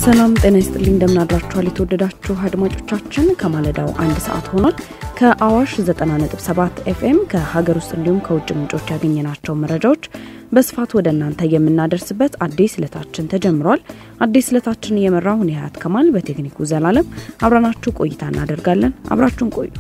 ሰላም ጤና ይስጥልኝ። እንደምናድራችኋል የተወደዳችሁ አድማጮቻችን፣ ከማለዳው አንድ ሰዓት ሆኗል። ከአዋሽ 90.7 ኤፍኤም ከሀገር ውስጥ እንዲሁም ከውጭ ምንጮች ያገኘናቸው መረጃዎች በስፋት ወደ እናንተ የምናደርስበት አዲስ ዕለታችን ተጀምሯል። አዲስ ዕለታችን እየመራው እኔ ሀያት ከማል፣ በቴክኒኩ ዘላለም አብረናችሁ ቆይታ እናደርጋለን። አብራችሁን ቆዩ።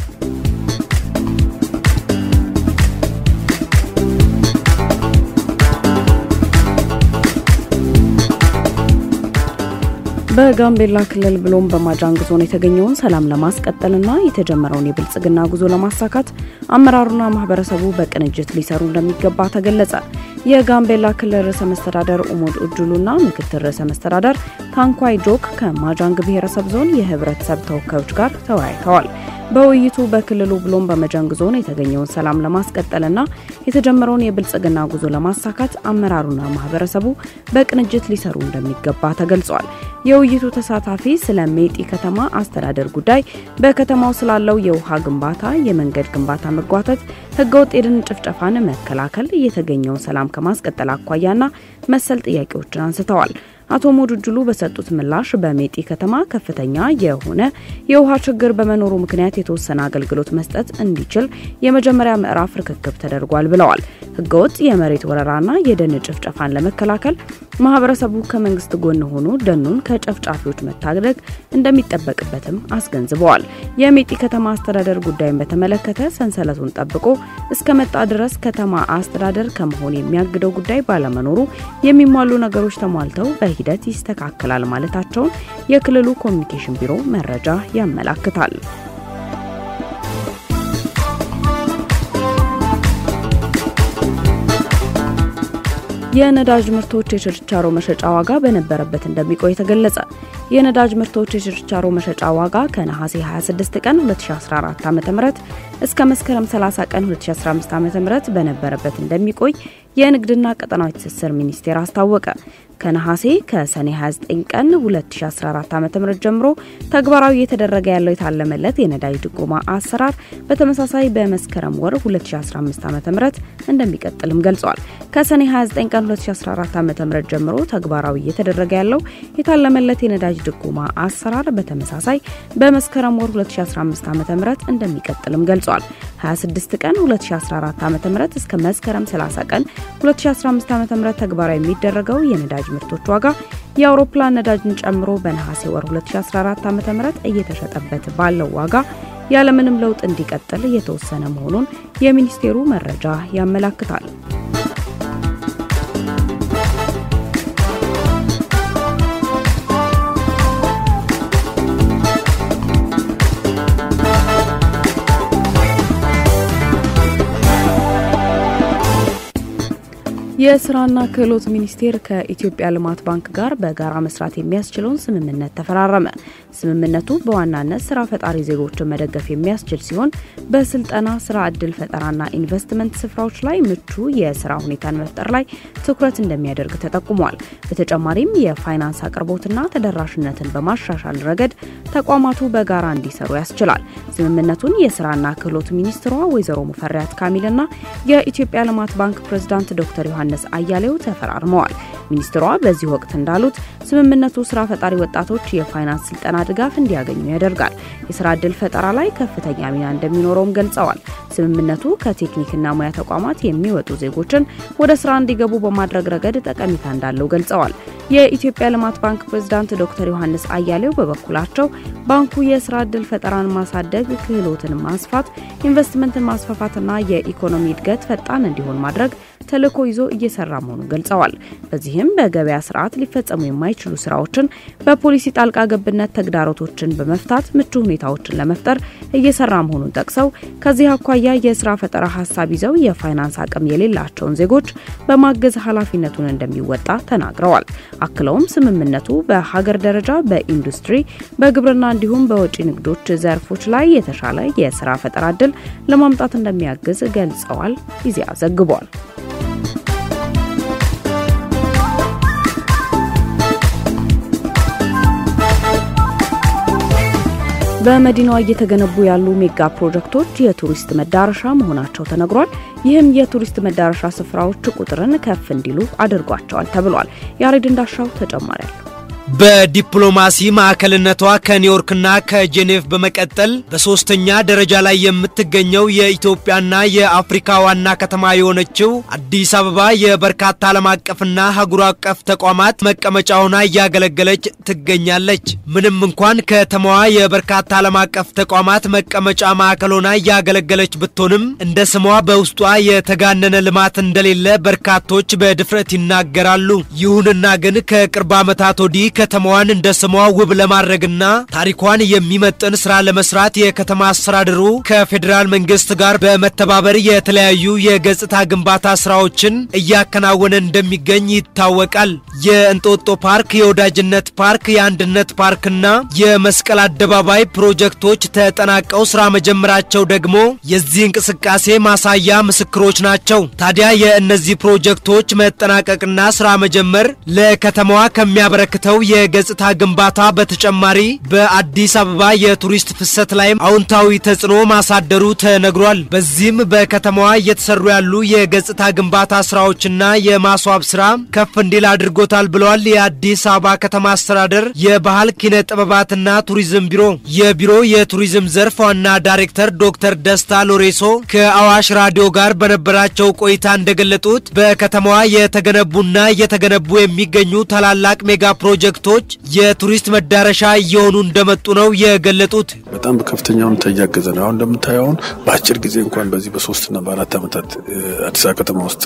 በጋምቤላ ክልል ብሎም በማጃንግ ዞን የተገኘውን ሰላም ለማስቀጠልና የተጀመረውን የብልጽግና ጉዞ ለማሳካት አመራሩና ማህበረሰቡ በቅንጅት ሊሰሩ እንደሚገባ ተገለጸ። የጋምቤላ ክልል ርዕሰ መስተዳደር ኡሞድ ኡጁሉና ምክትል ርዕሰ መስተዳደር ታንኳይ ጆክ ከማጃንግ ብሔረሰብ ዞን የህብረተሰብ ተወካዮች ጋር ተወያይተዋል። በውይይቱ በክልሉ ብሎም በመጃንግ ዞን የተገኘውን ሰላም ለማስቀጠልና የተጀመረውን የብልጽግና ጉዞ ለማሳካት አመራሩና ማህበረሰቡ በቅንጅት ሊሰሩ እንደሚገባ ተገልጿል። የውይይቱ ተሳታፊ ስለ ሜጢ ከተማ አስተዳደር ጉዳይ፣ በከተማው ስላለው የውሃ ግንባታ፣ የመንገድ ግንባታ መጓተት፣ ህገወጥ የደን ጭፍጨፋን መከላከል፣ የተገኘውን ሰላም ከማስቀጠል አኳያና መሰል ጥያቄዎችን አንስተዋል። አቶ ሞዱጁሉ በሰጡት ምላሽ በሜጢ ከተማ ከፍተኛ የሆነ የውሃ ችግር በመኖሩ ምክንያት የተወሰነ አገልግሎት መስጠት እንዲችል የመጀመሪያ ምዕራፍ ርክክብ ተደርጓል ብለዋል። ህገወጥ የመሬት ወረራና የደን ጭፍጨፋን ለመከላከል ማህበረሰቡ ከመንግስት ጎን ሆኖ ደኑን ከጨፍጫፊዎች መታደግ እንደሚጠበቅበትም አስገንዝበዋል። የሜጢ ከተማ አስተዳደር ጉዳይን በተመለከተ ሰንሰለቱን ጠብቆ እስከ መጣ ድረስ ከተማ አስተዳደር ከመሆን የሚያግደው ጉዳይ ባለመኖሩ የሚሟሉ ነገሮች ተሟልተው ሂደት ይስተካከላል ማለታቸውን የክልሉ ኮሚኒኬሽን ቢሮ መረጃ ያመላክታል። የነዳጅ ምርቶች የችርቻሮ መሸጫ ዋጋ በነበረበት እንደሚቆይ ተገለጸ። የነዳጅ ምርቶች የችርቻሮ መሸጫ ዋጋ ከነሐሴ 26 ቀን 2014 ዓ.ም እስከ መስከረም 30 ቀን 2015 ዓ.ም በነበረበት እንደሚቆይ የንግድና ቀጠናዊ ትስስር ሚኒስቴር አስታወቀ። ከነሐሴ ከሰኔ 29 ቀን 2014 ዓ.ም ጀምሮ ተግባራዊ እየተደረገ ያለው የታለመለት የነዳጅ ድጎማ አሰራር በተመሳሳይ በመስከረም ወር 2015 ዓ.ም እንደሚቀጥልም ገልጿል። ከሰኔ 29 ቀን 2014 ዓ.ም ጀምሮ ተግባራዊ እየተደረገ ያለው የታለመለት የነዳጅ ድጎማ አሰራር በተመሳሳይ በመስከረም ወር 2015 ዓ.ም እንደሚቀጥልም ገልጿል። 26 ቀን 2014 ዓ.ም እስከ መስከረም 30 ቀን 2015 ዓ.ም ተግባራዊ የሚደረገው የነዳጅ ምርቶች ዋጋ የአውሮፕላን ነዳጅን ጨምሮ በነሐሴ ወር 2014 ዓ.ም እየተሸጠበት ባለው ዋጋ ያለምንም ለውጥ እንዲቀጥል የተወሰነ መሆኑን የሚኒስቴሩ መረጃ ያመላክታል። የስራና ክህሎት ሚኒስቴር ከኢትዮጵያ ልማት ባንክ ጋር በጋራ መስራት የሚያስችለውን ስምምነት ተፈራረመ። ስምምነቱ በዋናነት ስራ ፈጣሪ ዜጎችን መደገፍ የሚያስችል ሲሆን በስልጠና ስራ እድል ፈጠራና ኢንቨስትመንት ስፍራዎች ላይ ምቹ የስራ ሁኔታን መፍጠር ላይ ትኩረት እንደሚያደርግ ተጠቁሟል። በተጨማሪም የፋይናንስ አቅርቦትና ተደራሽነትን በማሻሻል ረገድ ተቋማቱ በጋራ እንዲሰሩ ያስችላል። ስምምነቱን የስራና ክህሎት ሚኒስትሯ ወይዘሮ ሙፈሪያት ካሚልና የኢትዮጵያ ልማት ባንክ ፕሬዝዳንት ዶክተር ዮሐንስ አያሌው ተፈራርመዋል። ሚኒስትሯ በዚህ ወቅት እንዳሉት ስምምነቱ ስራ ፈጣሪ ወጣቶች የፋይናንስ ስልጠና ድጋፍ እንዲያገኙ ያደርጋል። የስራ ዕድል ፈጠራ ላይ ከፍተኛ ሚና እንደሚኖረውም ገልጸዋል። ስምምነቱ ከቴክኒክና ሙያ ተቋማት የሚወጡ ዜጎችን ወደ ስራ እንዲገቡ በማድረግ ረገድ ጠቀሜታ እንዳለው ገልጸዋል። የኢትዮጵያ ልማት ባንክ ፕሬዝዳንት ዶክተር ዮሐንስ አያሌው በበኩላቸው ባንኩ የስራ ዕድል ፈጠራን ማሳደግ፣ ክህሎትን ማስፋት፣ ኢንቨስትመንትን ማስፋፋትና የኢኮኖሚ እድገት ፈጣን እንዲሆን ማድረግ ተልዕኮ ይዞ እየሰራ መሆኑን ገልጸዋል። በዚህም በገበያ ስርዓት ሊፈጸሙ የማይችሉ ስራዎችን በፖሊሲ ጣልቃ ገብነት ተግዳሮቶችን በመፍታት ምቹ ሁኔታዎችን ለመፍጠር እየሰራ መሆኑን ጠቅሰው ከዚህ አኳያ የስራ ፈጠራ ሀሳብ ይዘው የፋይናንስ አቅም የሌላቸውን ዜጎች በማገዝ ኃላፊነቱን እንደሚወጣ ተናግረዋል። አክለውም ስምምነቱ በሀገር ደረጃ በኢንዱስትሪ፣ በግብርና እንዲሁም በወጪ ንግዶች ዘርፎች ላይ የተሻለ የስራ ፈጠራ እድል ለማምጣት እንደሚያግዝ ገልጸዋል። ኢዜአ ዘግቧል። በመዲናዋ እየተገነቡ ያሉ ሜጋ ፕሮጀክቶች የቱሪስት መዳረሻ መሆናቸው ተነግሯል። ይህም የቱሪስት መዳረሻ ስፍራዎች ቁጥርን ከፍ እንዲሉ አድርጓቸዋል ተብሏል። ያሬድ እንዳሻው ተጨማሪ አለው። በዲፕሎማሲ ማዕከልነቷ ከኒውዮርክና ከጄኔቭ በመቀጠል በሶስተኛ ደረጃ ላይ የምትገኘው የኢትዮጵያና የአፍሪካ ዋና ከተማ የሆነችው አዲስ አበባ የበርካታ ዓለም አቀፍና አህጉር አቀፍ ተቋማት መቀመጫ ሆና እያገለገለች ትገኛለች። ምንም እንኳን ከተማዋ የበርካታ ዓለም አቀፍ ተቋማት መቀመጫ ማዕከል ሆና እያገለገለች ብትሆንም እንደ ስሟ በውስጧ የተጋነነ ልማት እንደሌለ በርካቶች በድፍረት ይናገራሉ። ይሁንና ግን ከቅርብ ዓመታት ወዲህ ከተማዋን እንደ ስሟ ውብ ለማድረግና ታሪኳን የሚመጥን ስራ ለመስራት የከተማ አስተዳደሩ ከፌዴራል መንግስት ጋር በመተባበር የተለያዩ የገጽታ ግንባታ ስራዎችን እያከናወነ እንደሚገኝ ይታወቃል። የእንጦጦ ፓርክ፣ የወዳጅነት ፓርክ፣ የአንድነት ፓርክና የመስቀል አደባባይ ፕሮጀክቶች ተጠናቀው ስራ መጀመራቸው ደግሞ የዚህ እንቅስቃሴ ማሳያ ምስክሮች ናቸው። ታዲያ የእነዚህ ፕሮጀክቶች መጠናቀቅና ስራ መጀመር ለከተማዋ ከሚያበረክተው የገጽታ ግንባታ በተጨማሪ በአዲስ አበባ የቱሪስት ፍሰት ላይም አዎንታዊ ተጽዕኖ ማሳደሩ ተነግሯል። በዚህም በከተማዋ እየተሰሩ ያሉ የገጽታ ግንባታ ስራዎችና የማስዋብ ስራ ከፍ እንዲል አድርጎታል ብለዋል የአዲስ አበባ ከተማ አስተዳደር የባህል ኪነ ጥበባትና ቱሪዝም ቢሮ የቢሮ የቱሪዝም ዘርፍ ዋና ዳይሬክተር ዶክተር ደስታ ሎሬሶ ከአዋሽ ራዲዮ ጋር በነበራቸው ቆይታ እንደገለጡት በከተማዋ የተገነቡና እየተገነቡ የሚገኙ ታላላቅ ሜጋ ፕሮጀክቶች የቱሪስት መዳረሻ እየሆኑ እንደመጡ ነው የገለጡት። በጣም በከፍተኛ ሁኔታ እያገዘ ነው። አሁን እንደምታየው አሁን በአጭር ጊዜ እንኳን በዚህ በሶስትና በአራት ዓመታት አዲስ አበባ ከተማ ውስጥ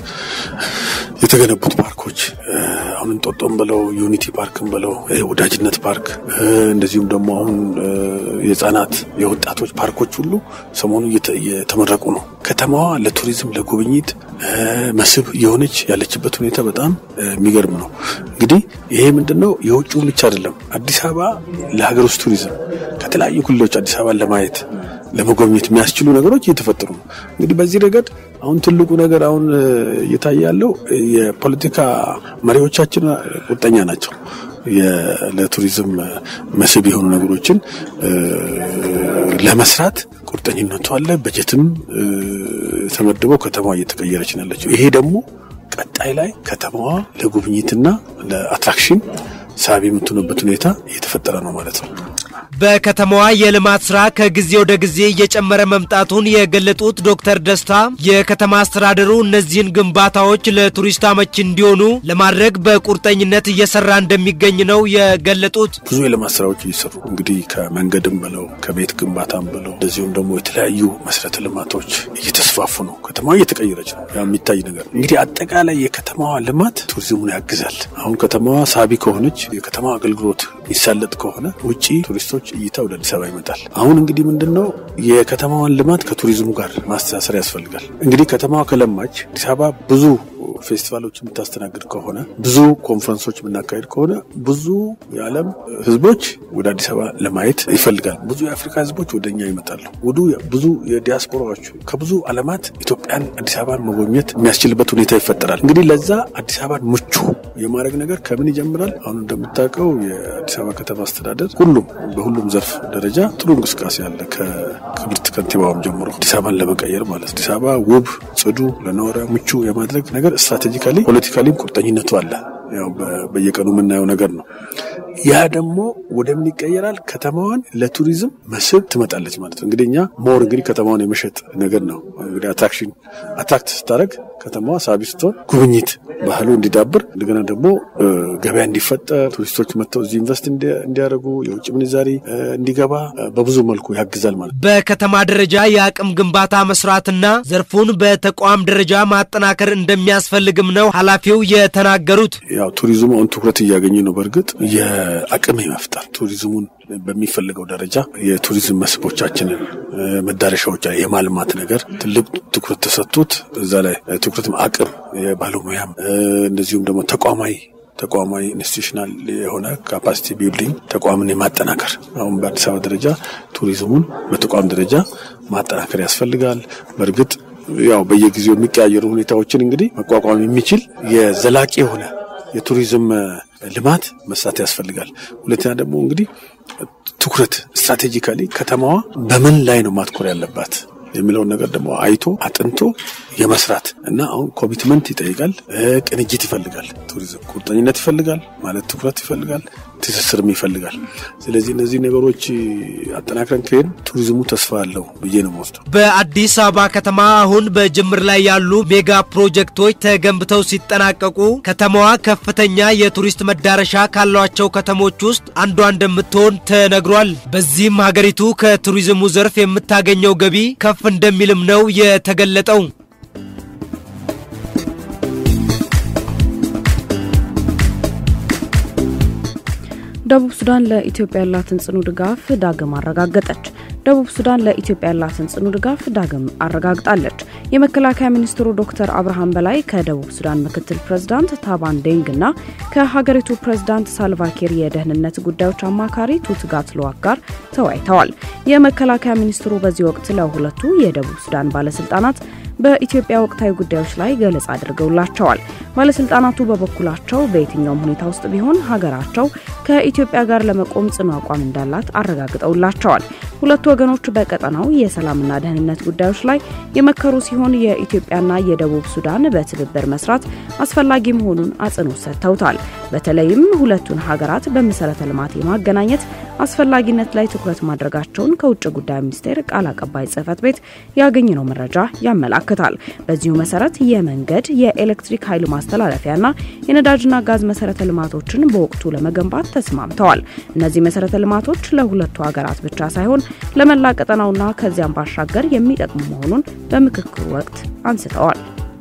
የተገነቡት ፓርኮች አሁን እንጦጦም ብለው ዩኒቲ ፓርክም ብለው ወዳጅነት ፓርክ እንደዚሁም ደግሞ አሁን የህጻናት የወጣቶች ፓርኮች ሁሉ ሰሞኑ እየተመረቁ ነው። ከተማዋ ለቱሪዝም ለጉብኝት መስህብ የሆነች ያለችበት ሁኔታ በጣም የሚገርም ነው። እንግዲህ ይሄ ምንድን ነው የውጭውን ብቻ አይደለም። አዲስ አበባ ለሀገር ውስጥ ቱሪዝም ከተለያዩ ክልሎች አዲስ አበባን ለማየት ለመጎብኘት የሚያስችሉ ነገሮች እየተፈጠሩ ነው። እንግዲህ በዚህ ረገድ አሁን ትልቁ ነገር አሁን እየታየ ያለው የፖለቲካ መሪዎቻችን ቁርጠኛ ናቸው። ለቱሪዝም መስህብ የሆኑ ነገሮችን ለመስራት ቁርጠኝነቱ አለ። በጀትም ተመድበው ከተማዋ እየተቀየረች ነው ያለችው። ይሄ ደግሞ ቀጣይ ላይ ከተማዋ ለጉብኝትና ለአትራክሽን ሳቢ የምትሆንበት ሁኔታ እየተፈጠረ ነው ማለት ነው። በከተማዋ የልማት ስራ ከጊዜ ወደ ጊዜ እየጨመረ መምጣቱን የገለጡት ዶክተር ደስታ የከተማ አስተዳደሩ እነዚህን ግንባታዎች ለቱሪስት አመቺ እንዲሆኑ ለማድረግ በቁርጠኝነት እየሰራ እንደሚገኝ ነው የገለጡት። ብዙ የልማት ስራዎች እየሰሩ እንግዲህ ከመንገድም ብለው ከቤት ግንባታም ብለው እንደዚሁም ደግሞ የተለያዩ መሰረተ ልማቶች እየተስፋፉ ነው። ከተማዋ እየተቀየረች ነው። ያ የሚታይ ነገር እንግዲህ አጠቃላይ የከተማዋ ልማት ቱሪዝሙን ያግዛል። አሁን ከተማዋ ሳቢ ከሆነች የከተማ አገልግሎት ይሳለጥ ከሆነ ውጪ ቱሪስቶች እይታ ወደ አዲስ አበባ ይመጣል። አሁን እንግዲህ ምንድን ነው የከተማዋን ልማት ከቱሪዝሙ ጋር ማስተሳሰር ያስፈልጋል። እንግዲህ ከተማዋ ከለማች አዲስ አበባ ብዙ ፌስቲቫሎች የምታስተናግድ ከሆነ ብዙ ኮንፈረንሶች የምናካሄድ ከሆነ ብዙ የዓለም ሕዝቦች ወደ አዲስ አበባ ለማየት ይፈልጋል። ብዙ የአፍሪካ ሕዝቦች ወደ እኛ ይመጣሉ። ወዱ ብዙ የዲያስፖራዎች ከብዙ ዓለማት ኢትዮጵያን አዲስ አበባን መጎብኘት የሚያስችልበት ሁኔታ ይፈጠራል። እንግዲህ ለዛ አዲስ አበባን ምቹ የማድረግ ነገር ከምን ይጀምራል? አሁን እንደምታውቀው የአዲስ አበባ ከተማ አስተዳደር ሁሉም በሁሉም ዘርፍ ደረጃ ጥሩ እንቅስቃሴ አለ። ከክብርት ከንቲባውም ጀምሮ አዲስ አበባን ለመቀየር ማለት አዲስ አበባ ውብ፣ ጽዱ፣ ለነዋሪያ ምቹ የማድረግ ነገር ስትራቴጂካሊ ፖለቲካሊም ቁርጠኝነቱ አለ። ያው በየቀኑ የምናየው ነገር ነው። ያ ደግሞ ወደ ምን ይቀየራል? ከተማዋን ለቱሪዝም መስህብ ትመጣለች ማለት ነው። እንግዲህ እኛ ሞር እንግዲህ ከተማዋን የመሸጥ ነገር ነው እንግዲህ አትራክሽን አትራክት ስታደርግ ከተማዋ ሳቢ ስትሆን ጉብኝት ባህሉ እንዲዳብር እንደገና ደግሞ ገበያ እንዲፈጠር ቱሪስቶች መጥተው እዚህ ኢንቨስት እንዲያደርጉ የውጭ ምንዛሪ እንዲገባ በብዙ መልኩ ያግዛል ማለት ነው። በከተማ ደረጃ የአቅም ግንባታ መስራትና ዘርፉን በተቋም ደረጃ ማጠናከር እንደሚያስፈልግም ነው ኃላፊው የተናገሩት። ያው ቱሪዝሙ አሁን ትኩረት እያገኘ ነው። በእርግጥ የአቅም የመፍጠር ቱሪዝሙን በሚፈልገው ደረጃ የቱሪዝም መስህቦቻችንን መዳረሻዎች የማልማት ነገር ትልቅ ትኩረት ተሰጥቶት እዛ ላይ ትኩረት አቅም የባለሙያም እንደዚሁም ደግሞ ተቋማዊ ተቋማዊ ኢንስቲቱሽናል የሆነ ካፓሲቲ ቢልዲንግ ተቋምን የማጠናከር አሁን በአዲስ አበባ ደረጃ ቱሪዝሙን በተቋም ደረጃ ማጠናከር ያስፈልጋል። በእርግጥ ያው በየጊዜው የሚቀያየሩ ሁኔታዎችን እንግዲህ መቋቋም የሚችል የዘላቂ የሆነ የቱሪዝም ልማት መስራት ያስፈልጋል። ሁለተኛ ደግሞ እንግዲህ ትኩረት ስትራቴጂካሊ ከተማዋ በምን ላይ ነው ማትኮር ያለባት የሚለውን ነገር ደግሞ አይቶ አጥንቶ የመስራት እና አሁን ኮሚትመንት ይጠይቃል፣ ቅንጅት ይፈልጋል፣ ቱሪዝም ቁርጠኝነት ይፈልጋል ማለት ትኩረት ይፈልጋል፣ ትስስርም ይፈልጋል። ስለዚህ እነዚህ ነገሮች አጠናክረን ከሄድ ቱሪዝሙ ተስፋ አለው ብዬ ነው የምወስደው። በአዲስ አበባ ከተማ አሁን በጅምር ላይ ያሉ ሜጋ ፕሮጀክቶች ተገንብተው ሲጠናቀቁ ከተማዋ ከፍተኛ የቱሪስት መዳረሻ ካሏቸው ከተሞች ውስጥ አንዷ እንደምትሆን ተነግሯል። በዚህም ሀገሪቱ ከቱሪዝሙ ዘርፍ የምታገኘው ገቢ ከፍ እንደሚልም ነው የተገለጠው። ደቡብ ሱዳን ለኢትዮጵያ ያላትን ጽኑ ድጋፍ ዳግም አረጋገጠች። ደቡብ ሱዳን ለኢትዮጵያ ያላትን ጽኑ ድጋፍ ዳግም አረጋግጣለች። የመከላከያ ሚኒስትሩ ዶክተር አብርሃም በላይ ከደቡብ ሱዳን ምክትል ፕሬዝዳንት ታባን ዴንግ እና ከሀገሪቱ ፕሬዝዳንት ሳልቫኪር የደህንነት ጉዳዮች አማካሪ ቱትጋት ሉዋክ ጋር ተወያይተዋል። የመከላከያ ሚኒስትሩ በዚህ ወቅት ለሁለቱ የደቡብ ሱዳን ባለስልጣናት በኢትዮጵያ ወቅታዊ ጉዳዮች ላይ ገለጻ አድርገውላቸዋል። ባለስልጣናቱ በበኩላቸው በየትኛውም ሁኔታ ውስጥ ቢሆን ሀገራቸው ከኢትዮጵያ ጋር ለመቆም ጽኑ አቋም እንዳላት አረጋግጠውላቸዋል። ሁለቱ ወገኖች በቀጠናው የሰላምና ደህንነት ጉዳዮች ላይ የመከሩ ሲሆን የኢትዮጵያና የደቡብ ሱዳን በትብብር መስራት አስፈላጊ መሆኑን አጽንኦት ሰጥተውታል። በተለይም ሁለቱን ሀገራት በመሰረተ ልማት የማገናኘት አስፈላጊነት ላይ ትኩረት ማድረጋቸውን ከውጭ ጉዳይ ሚኒስቴር ቃል አቀባይ ጽህፈት ቤት ያገኘነው መረጃ ያመላክታል። በዚሁ መሰረት የመንገድ፣ የኤሌክትሪክ ኃይል ማስተላለፊያና የነዳጅና ጋዝ መሰረተ ልማቶችን በወቅቱ ለመገንባት ተስማምተዋል። እነዚህ መሰረተ ልማቶች ለሁለቱ ሀገራት ብቻ ሳይሆን ለመላ ቀጠናውና ከዚያም ባሻገር የሚጠቅሙ መሆኑን በምክክሩ ወቅት አንስተዋል።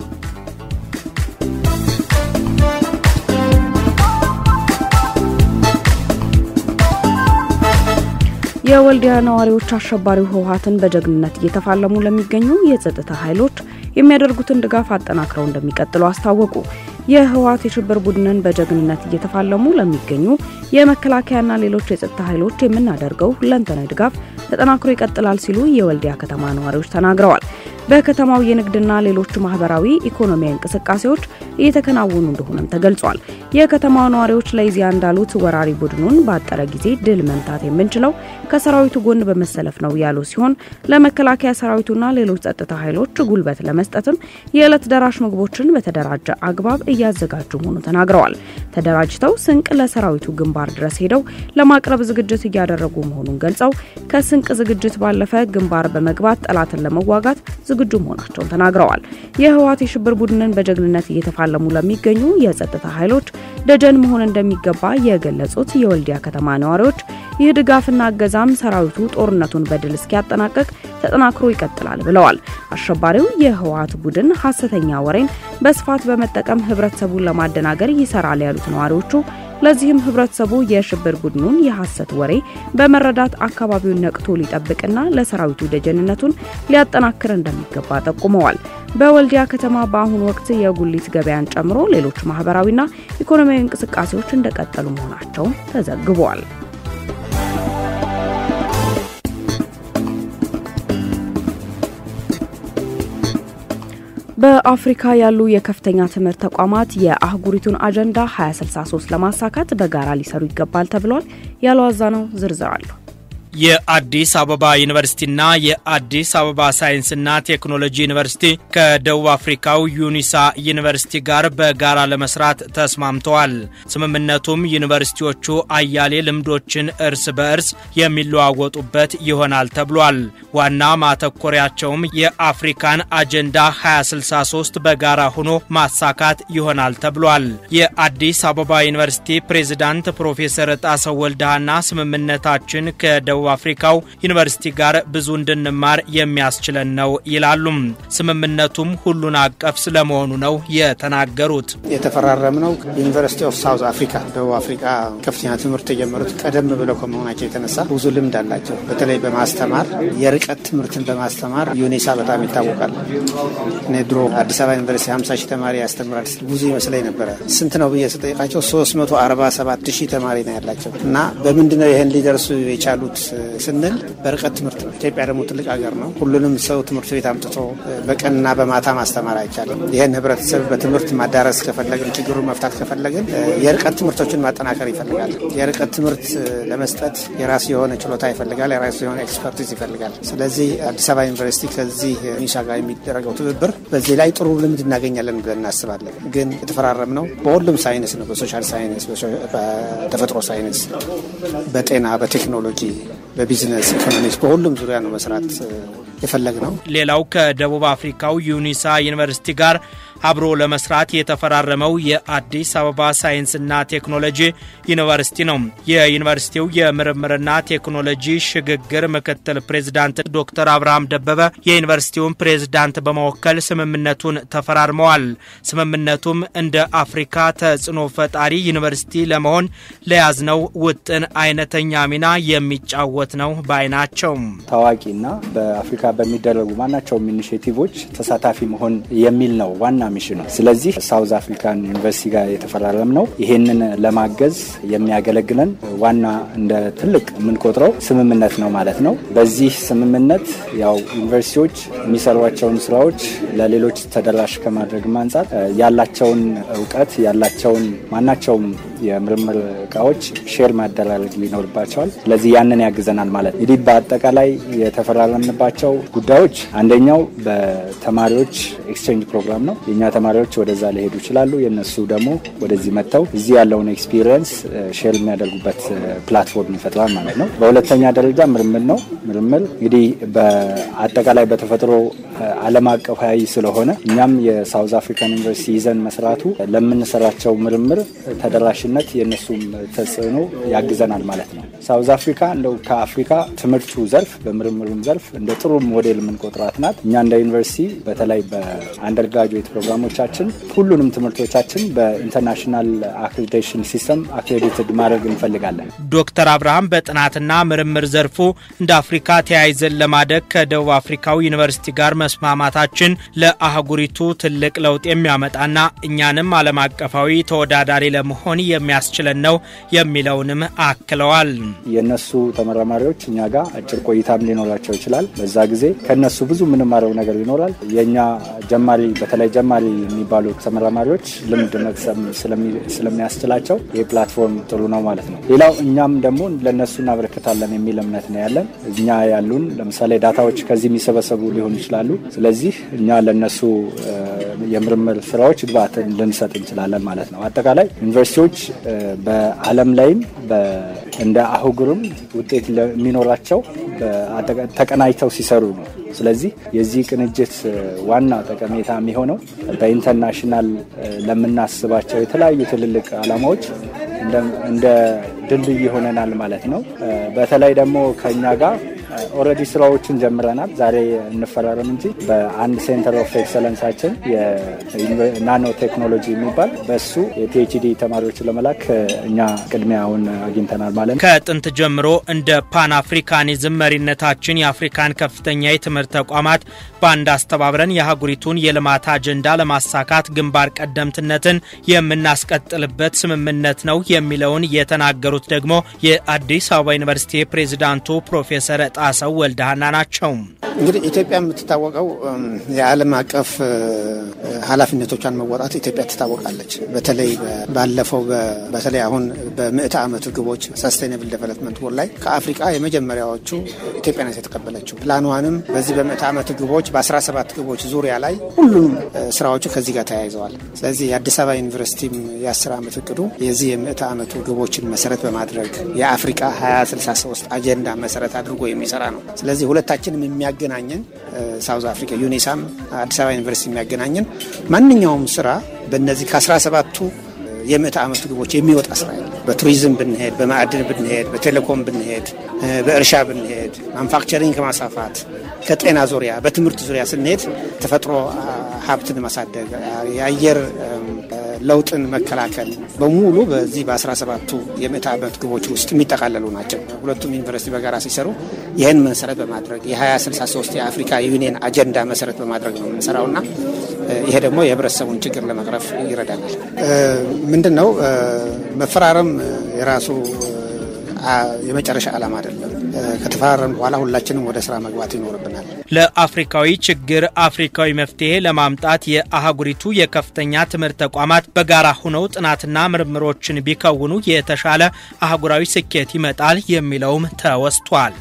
የወልዲያ ነዋሪዎች አሸባሪው ህወሀትን በጀግንነት እየተፋለሙ ለሚገኙ የጸጥታ ኃይሎች የሚያደርጉትን ድጋፍ አጠናክረው እንደሚቀጥሉ አስታወቁ። የህወሀት የሽብር ቡድንን በጀግንነት እየተፋለሙ ለሚገኙ የመከላከያና ሌሎች የጸጥታ ኃይሎች የምናደርገው ሁለንተናዊ ድጋፍ ተጠናክሮ ይቀጥላል ሲሉ የወልዲያ ከተማ ነዋሪዎች ተናግረዋል። በከተማው የንግድና ሌሎች ማህበራዊ ኢኮኖሚያዊ እንቅስቃሴዎች እየተከናወኑ እንደሆነም ተገልጿል። የከተማው ነዋሪዎች ለኢዜአ እንዳሉት ወራሪ ቡድኑን ባጠረ ጊዜ ድል መምታት የምንችለው ከሰራዊቱ ጎን በመሰለፍ ነው ያሉ ሲሆን ለመከላከያ ሰራዊቱና ሌሎች ጸጥታ ኃይሎች ጉልበት ለመስጠትም የዕለት ደራሽ ምግቦችን በተደራጀ አግባብ እያዘጋጁ መሆኑ ተናግረዋል። ተደራጅተው ስንቅ ለሰራዊቱ ግንባር ድረስ ሄደው ለማቅረብ ዝግጅት እያደረጉ መሆኑን ገልጸው ከስንቅ ዝግጅት ባለፈ ግንባር በመግባት ጠላትን ለመዋጋት ዝግጁ መሆናቸውን ተናግረዋል። የህወሀት የሽብር ቡድንን በጀግንነት እየተፋለሙ ለሚገኙ የጸጥታ ኃይሎች ደጀን መሆን እንደሚገባ የገለጹት የወልዲያ ከተማ ነዋሪዎች ይህ ድጋፍና እገዛም ሰራዊቱ ጦርነቱን በድል እስኪያጠናቀቅ ተጠናክሮ ይቀጥላል ብለዋል። አሸባሪው የህወሀት ቡድን ሀሰተኛ ወሬን በስፋት በመጠቀም ህብረተሰቡን ለማደናገር ይሰራል ያሉት ነዋሪዎቹ ለዚህም ህብረተሰቡ የሽብር ቡድኑን የሐሰት ወሬ በመረዳት አካባቢውን ነቅቶ ሊጠብቅና ለሰራዊቱ ደጀንነቱን ሊያጠናክር እንደሚገባ ጠቁመዋል። በወልዲያ ከተማ በአሁኑ ወቅት የጉሊት ገበያን ጨምሮ ሌሎች ማህበራዊና ኢኮኖሚያዊ እንቅስቃሴዎች እንደቀጠሉ መሆናቸውም ተዘግበዋል። በአፍሪካ ያሉ የከፍተኛ ትምህርት ተቋማት የአህጉሪቱን አጀንዳ 2063 ለማሳካት በጋራ ሊሰሩ ይገባል ተብሏል። ያለው አዛነው ዝርዝር አለሁ። የአዲስ አበባ ዩኒቨርሲቲና የአዲስ አበባ ሳይንስና ቴክኖሎጂ ዩኒቨርሲቲ ከደቡብ አፍሪካው ዩኒሳ ዩኒቨርሲቲ ጋር በጋራ ለመስራት ተስማምተዋል። ስምምነቱም ዩኒቨርሲቲዎቹ አያሌ ልምዶችን እርስ በእርስ የሚለዋወጡበት ይሆናል ተብሏል። ዋና ማተኮሪያቸውም የአፍሪካን አጀንዳ 2063 በጋራ ሆኖ ማሳካት ይሆናል ተብሏል። የአዲስ አበባ ዩኒቨርሲቲ ፕሬዝዳንት ፕሮፌሰር ጣሰው ወልደሃና ስምምነታችን ከደቡብ ደቡብ አፍሪካው ዩኒቨርሲቲ ጋር ብዙ እንድንማር የሚያስችለን ነው ይላሉም። ስምምነቱም ሁሉን አቀፍ ስለመሆኑ ነው የተናገሩት። የተፈራረምነው ዩኒቨርሲቲ ኦፍ ሳውዝ አፍሪካ ደቡብ አፍሪካ ከፍተኛ ትምህርት የጀመሩት ቀደም ብለው ከመሆናቸው የተነሳ ብዙ ልምድ አላቸው። በተለይ በማስተማር የርቀት ትምህርትን በማስተማር ዩኒሳ በጣም ይታወቃል። እኔ ድሮ አዲስ አበባ ዩኒቨርሲቲ 50 ሺህ ተማሪ ያስተምራል ብዙ ይመስለኝ ነበረ። ስንት ነው ብዬ ስጠይቃቸው 347 ሺህ ተማሪ ነው ያላቸው እና በምንድነው ይህን ሊደርሱ የቻሉት ስንል በርቀት ትምህርት ነው። ኢትዮጵያ ደግሞ ትልቅ ሀገር ነው። ሁሉንም ሰው ትምህርት ቤት አምጥቶ በቀንና በማታ ማስተማር አይቻልም። ይህን ህብረተሰብ በትምህርት ማዳረስ ከፈለግን፣ ችግሩን መፍታት ከፈለግን የርቀት ትምህርቶችን ማጠናከር ይፈልጋል። የርቀት ትምህርት ለመስጠት የራሱ የሆነ ችሎታ ይፈልጋል። የራሱ የሆነ ኤክስፐርቲዝ ይፈልጋል። ስለዚህ አዲስ አበባ ዩኒቨርሲቲ ከዚህ ኒሻ ጋር የሚደረገው ትብብር በዚህ ላይ ጥሩ ልምድ እናገኛለን ብለን እናስባለን። ግን የተፈራረም ነው በሁሉም ሳይንስ ነው። በሶሻል ሳይንስ፣ በተፈጥሮ ሳይንስ፣ በጤና፣ በቴክኖሎጂ፣ በቢዝነስ ኢኮኖሚክስ፣ በሁሉም ዙሪያ ነው መስራት የፈለግ ነው። ሌላው ከደቡብ አፍሪካው ዩኒሳ ዩኒቨርሲቲ ጋር አብሮ ለመስራት የተፈራረመው የአዲስ አበባ ሳይንስና ቴክኖሎጂ ዩኒቨርሲቲ ነው። የዩኒቨርሲቲው የምርምርና ቴክኖሎጂ ሽግግር ምክትል ፕሬዝዳንት ዶክተር አብርሃም ደበበ የዩኒቨርሲቲውን ፕሬዝዳንት በመወከል ስምምነቱን ተፈራርመዋል። ስምምነቱም እንደ አፍሪካ ተጽዕኖ ፈጣሪ ዩኒቨርሲቲ ለመሆን ለያዝነው ውጥን አይነተኛ ሚና የሚጫወት ነው ባይ ናቸው። ታዋቂና በአፍሪካ በሚደረጉ ማናቸውም ኢኒሽቲቮች ተሳታፊ መሆን የሚል ነው ዋና ሚሽኑ። ስለዚህ ሳውዝ አፍሪካን ዩኒቨርሲቲ ጋር የተፈራረም ነው። ይሄንን ለማገዝ የሚያገለግለን ዋና እንደ ትልቅ የምንቆጥረው ስምምነት ነው ማለት ነው። በዚህ ስምምነት ያው ዩኒቨርሲቲዎች የሚሰሯቸውን ስራዎች ለሌሎች ተደራሽ ከማድረግም አንጻር ያላቸውን እውቀት ያላቸውን ማናቸውም የምርምር እቃዎች ሼር ማደራረግ ይኖርባቸዋል። ስለዚህ ያንን ያግዘናል ማለት ነው። እንግዲህ በአጠቃላይ የተፈራረምንባቸው ጉዳዮች አንደኛው በተማሪዎች ኤክስቼንጅ ፕሮግራም ነው። የእኛ ተማሪዎች ወደዛ ሊሄዱ ይችላሉ። የእነሱ ደግሞ ወደዚህ መጥተው እዚህ ያለውን ኤክስፒሪየንስ ሼር የሚያደርጉበት ፕላትፎርም ይፈጥራል ማለት ነው። በሁለተኛ ደረጃ ምርምር ነው። ምርምር እንግዲህ በአጠቃላይ በተፈጥሮ ዓለም አቀፋዊ ስለሆነ እኛም የሳውዝ አፍሪካን ዩኒቨርሲቲ ይዘን መስራቱ ለምንሰራቸው ምርምር ተደራሽነት የእነሱም ተጽዕኖ ያግዘናል ማለት ነው። ሳውዝ አፍሪካ እንደው ከአፍሪካ ትምህርቱ ዘርፍ በምርምሩም ዘርፍ እንደ ጥሩ ሞዴል የምንቆጥራት ናት። እኛ እንደ ዩኒቨርሲቲ በተለይ በአንደርግራጁዌት ፕሮግራሞቻችን ሁሉንም ትምህርቶቻችን በኢንተርናሽናል አክሬዲቴሽን ሲስተም አክሬዲትድ ማድረግ እንፈልጋለን። ዶክተር አብርሃም በጥናትና ምርምር ዘርፉ እንደ አፍሪካ ተያይዘን ለማደግ ከደቡብ አፍሪካው ዩኒቨርሲቲ ጋር መስማማታችን ለአህጉሪቱ ትልቅ ለውጥ የሚያመጣና እኛንም ዓለም አቀፋዊ ተወዳዳሪ ለመሆን የሚያስችለን ነው የሚለውንም አክለዋል። የእነሱ ተመራማሪዎች እኛ ጋር አጭር ቆይታም ሊኖራቸው ይችላል። በዛ ጊዜ ከእነሱ ብዙ የምንማረው ነገር ይኖራል። የእኛ ጀማሪ በተለይ ጀማሪ የሚባሉ ተመራማሪዎች ልምድ መቅሰም ስለሚያስችላቸው ይህ ፕላትፎርም ጥሩ ነው ማለት ነው። ሌላው እኛም ደግሞ ለእነሱ እናበረክታለን የሚል እምነት ነው ያለን። እኛ ያሉን ለምሳሌ ዳታዎች ከዚህ የሚሰበሰቡ ሊሆኑ ይችላሉ። ስለዚህ እኛ ለእነሱ የምርምር ስራዎች ግብአትን ልንሰጥ እንችላለን ማለት ነው። አጠቃላይ ዩኒቨርሲቲዎች በዓለም ላይም እንደ አህጉርም ውጤት የሚኖራቸው ተቀናጅተው ሲሰሩ ነው። ስለዚህ የዚህ ቅንጅት ዋና ጠቀሜታ የሚሆነው በኢንተርናሽናል ለምናስባቸው የተለያዩ ትልልቅ ዓላማዎች እንደ ድልድይ ይሆነናል ማለት ነው። በተለይ ደግሞ ከኛ ጋር ኦልሬዲ ስራዎችን ጀምረናል። ዛሬ እንፈራረም እንጂ በአንድ ሴንተር ኦፍ ኤክሰለንሳችን የናኖ ቴክኖሎጂ የሚባል በሱ የፒኤችዲ ተማሪዎችን ለመላክ እኛ ቅድሚያውን አግኝተናል ማለት ነው። ከጥንት ጀምሮ እንደ ፓን አፍሪካኒዝም መሪነታችን የአፍሪካን ከፍተኛ የትምህርት ተቋማት በአንድ አስተባብረን የአህጉሪቱን የልማት አጀንዳ ለማሳካት ግንባር ቀደምትነትን የምናስቀጥልበት ስምምነት ነው የሚለውን የተናገሩት ደግሞ የአዲስ አበባ ዩኒቨርሲቲ ፕሬዚዳንቱ ፕሮፌሰር ጣሰው ወልደሃና ናቸው። እንግዲህ ኢትዮጵያ የምትታወቀው የዓለም አቀፍ ኃላፊነቶቿን መወጣት ኢትዮጵያ ትታወቃለች። በተለይ ባለፈው በተለይ አሁን በምዕተ ዓመቱ ግቦች ሰስቴናብል ዴቨሎፕመንት ጎል ላይ ከአፍሪቃ የመጀመሪያዎቹ ኢትዮጵያ ናት የተቀበለችው። ፕላኗንም በዚህ በምዕተ ዓመቱ ግቦች በ17 ግቦች ዙሪያ ላይ ሁሉም ስራዎቹ ከዚህ ጋር ተያይዘዋል። ስለዚህ የአዲስ አበባ ዩኒቨርሲቲም የ10 ዓመት እቅዱ የዚህ የምዕተ ዓመቱ ግቦችን መሰረት በማድረግ የአፍሪቃ 2063 አጀንዳ መሰረት አድርጎ የሚሰራ ነው። ስለዚህ ሁለታችንም የሚያገናኘን ሳውዝ አፍሪካ ዩኒሳም አዲስ አበባ ዩኒቨርሲቲ የሚያገናኘን ማንኛውም ስራ በእነዚህ ከ17ቱ የምዕተ ዓመቱ ግቦች የሚወጣ ስራ የለም። በቱሪዝም ብንሄድ፣ በማዕድን ብንሄድ፣ በቴሌኮም ብንሄድ፣ በእርሻ ብንሄድ፣ ማንፋክቸሪንግ ከማስፋፋት ከጤና ዙሪያ በትምህርት ዙሪያ ስንሄድ ተፈጥሮ ሀብትን ማሳደግ፣ የአየር ለውጥን መከላከል በሙሉ በዚህ በ17ቱ የምዕተ ዓመት ግቦች ውስጥ የሚጠቃለሉ ናቸው። ሁለቱም ዩኒቨርሲቲ በጋራ ሲሰሩ ይህን መሰረት በማድረግ የ2063 የአፍሪካ ዩኒየን አጀንዳ መሰረት በማድረግ ነው የምንሰራው እና ይሄ ደግሞ የህብረተሰቡን ችግር ለመቅረፍ ይረዳናል። ምንድን ነው መፈራረም የራሱ የመጨረሻ ዓላማ አይደለም። ከተፈራረም በኋላ ሁላችንም ወደ ስራ መግባት ይኖርብናል። ለአፍሪካዊ ችግር አፍሪካዊ መፍትሄ ለማምጣት የአህጉሪቱ የከፍተኛ ትምህርት ተቋማት በጋራ ሆነው ጥናትና ምርምሮችን ቢከውኑ የተሻለ አህጉራዊ ስኬት ይመጣል የሚለውም ተወስቷል።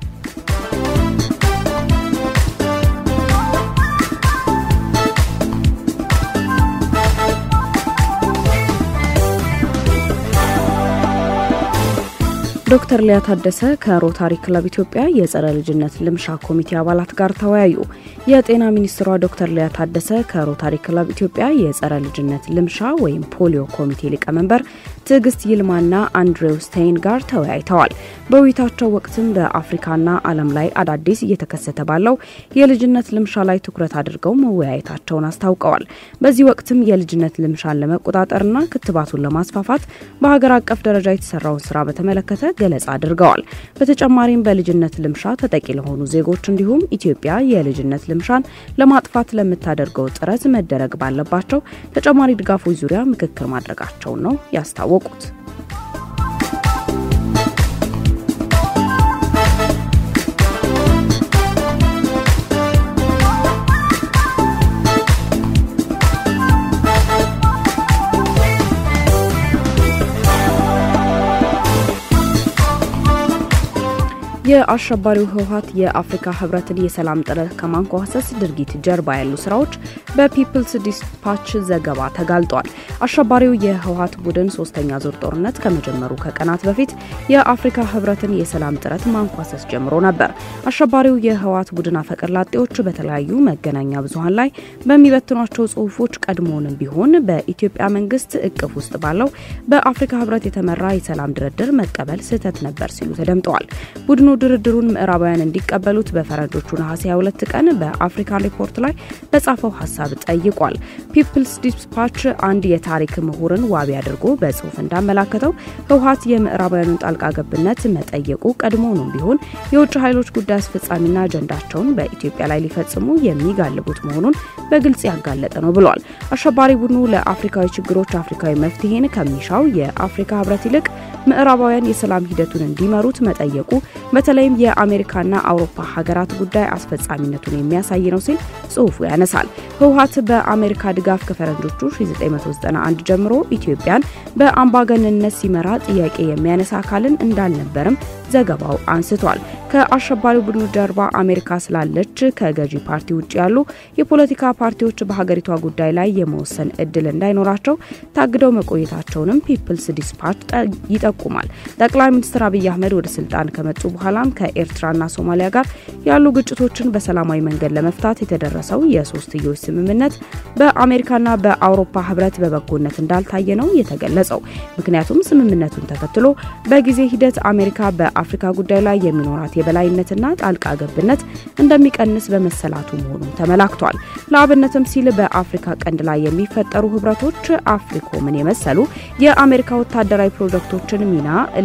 ዶክተር ሊያ ታደሰ ከሮታሪ ክለብ ኢትዮጵያ የጸረ ልጅነት ልምሻ ኮሚቴ አባላት ጋር ተወያዩ። የጤና ሚኒስትሯ ዶክተር ሊያ ታደሰ ከሮታሪ ክለብ ኢትዮጵያ የጸረ ልጅነት ልምሻ ወይም ፖሊዮ ኮሚቴ ሊቀመንበር ትዕግስት ይልማና አንድሬው ስቴይን ጋር ተወያይተዋል። በውይይታቸው ወቅትም በአፍሪካና ዓለም ላይ አዳዲስ እየተከሰተ ባለው የልጅነት ልምሻ ላይ ትኩረት አድርገው መወያየታቸውን አስታውቀዋል። በዚህ ወቅትም የልጅነት ልምሻን ለመቆጣጠርና ክትባቱን ለማስፋፋት በሀገር አቀፍ ደረጃ የተሰራውን ስራ በተመለከተ ገለጻ አድርገዋል። በተጨማሪም በልጅነት ልምሻ ተጠቂ ለሆኑ ዜጎች እንዲሁም ኢትዮጵያ የልጅነት ልምሻን ለማጥፋት ለምታደርገው ጥረት መደረግ ባለባቸው ተጨማሪ ድጋፎች ዙሪያ ምክክር ማድረጋቸውን ነው ያስታወቁት። የአሸባሪው ህወሀት የአፍሪካ ህብረትን የሰላም ጥረት ከማንኳሰስ ድርጊት ጀርባ ያሉ ስራዎች በፒፕልስ ዲስፓች ዘገባ ተጋልጧል። አሸባሪው የህወሀት ቡድን ሶስተኛ ዙር ጦርነት ከመጀመሩ ከቀናት በፊት የአፍሪካ ህብረትን የሰላም ጥረት ማንኳሰስ ጀምሮ ነበር። አሸባሪው የህወሀት ቡድን አፈቀላጤዎች በተለያዩ መገናኛ ብዙሀን ላይ በሚበትኗቸው ጽሁፎች ቀድሞውንም ቢሆን በኢትዮጵያ መንግስት እቅፍ ውስጥ ባለው በአፍሪካ ህብረት የተመራ የሰላም ድርድር መቀበል ስህተት ነበር ሲሉ ተደምጠዋል። ቡድኑ ድርድሩን ምዕራባውያን እንዲቀበሉት በፈረንጆቹ ነሐሴ 22 ቀን በአፍሪካ ሪፖርት ላይ በጻፈው ሀሳብ ጠይቋል። ፒፕልስ ዲስፓች አንድ የታሪክ ምሁርን ዋቢ አድርጎ በጽሁፍ እንዳመላከተው ህወሀት የምዕራባውያኑን ጣልቃ ገብነት መጠየቁ ቀድሞውንም ቢሆን የውጭ ኃይሎች ጉዳይ አስፈጻሚና አጀንዳቸውን በኢትዮጵያ ላይ ሊፈጽሙ የሚጋልቡት መሆኑን በግልጽ ያጋለጠ ነው ብሏል። አሸባሪ ቡድኑ ለአፍሪካዊ ችግሮች አፍሪካዊ መፍትሄን ከሚሻው የአፍሪካ ህብረት ይልቅ ምዕራባውያን የሰላም ሂደቱን እንዲመሩት መጠየቁ በተለይም የአሜሪካና አውሮፓ ሀገራት ጉዳይ አስፈጻሚነቱን የሚያሳይ ነው ሲል ጽሁፉ ያነሳል። ህወሀት በአሜሪካ ድጋፍ ከፈረንጆቹ 1991 ጀምሮ ኢትዮጵያን በአምባገንነት ሲመራ ጥያቄ የሚያነሳ አካልን እንዳልነበርም ዘገባው አንስቷል። ከአሸባሪው ቡድኑ ጀርባ አሜሪካ ስላለች ከገዢ ፓርቲ ውጭ ያሉ የፖለቲካ ፓርቲዎች በሀገሪቷ ጉዳይ ላይ የመወሰን እድል እንዳይኖራቸው ታግደው መቆየታቸውንም ፒፕልስ ዲስፓች ይጠቁማል። ጠቅላይ ሚኒስትር አብይ አህመድ ወደ ስልጣን ከመጡ በኋላም ከኤርትራና ሶማሊያ ጋር ያሉ ግጭቶችን በሰላማዊ መንገድ ለመፍታት የተደረሰው የሶስትዮሽ ስምምነት በአሜሪካና በአውሮፓ ህብረት በበጎነት እንዳልታየ ነው የተገለጸው። ምክንያቱም ስምምነቱን ተከትሎ በጊዜ ሂደት አሜሪካ በአፍሪካ ጉዳይ ላይ የሚኖራት የበላይነትና ጣልቃ ገብነት እንደሚቀንስ በመሰላቱ መሆኑን ተመላክቷል። ለአብነትም ሲል በአፍሪካ ቀንድ ላይ የሚፈጠሩ ህብረቶች አፍሪኮምን የመሰሉ የአሜሪካ ወታደራዊ ፕሮጀክቶችን ሚና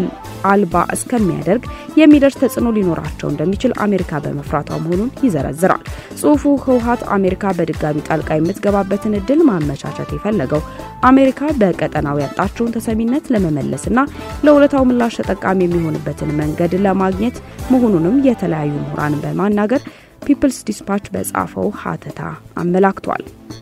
አልባ እስከሚያደርግ የሚደርስ ተጽዕኖ ሊኖራቸው እንደሚችል አሜሪካ በመፍራቷ መሆኑን ይዘረዝራል። ጽሁፉ ህወሀት አሜሪካ በድጋሚ ጣልቃ የምትገባበትን እድል ማመቻቸት የፈለገው አሜሪካ በቀጠናው ያጣቸውን ተሰሚነት ለመመለስና ለውለታው ምላሽ ተጠቃሚ የሚሆንበትን መንገድ ለማግኘት መሆኑንም የተለያዩ ምሁራንን በማናገር ፒፕልስ ዲስፓች በጻፈው ሀተታ አመላክቷል።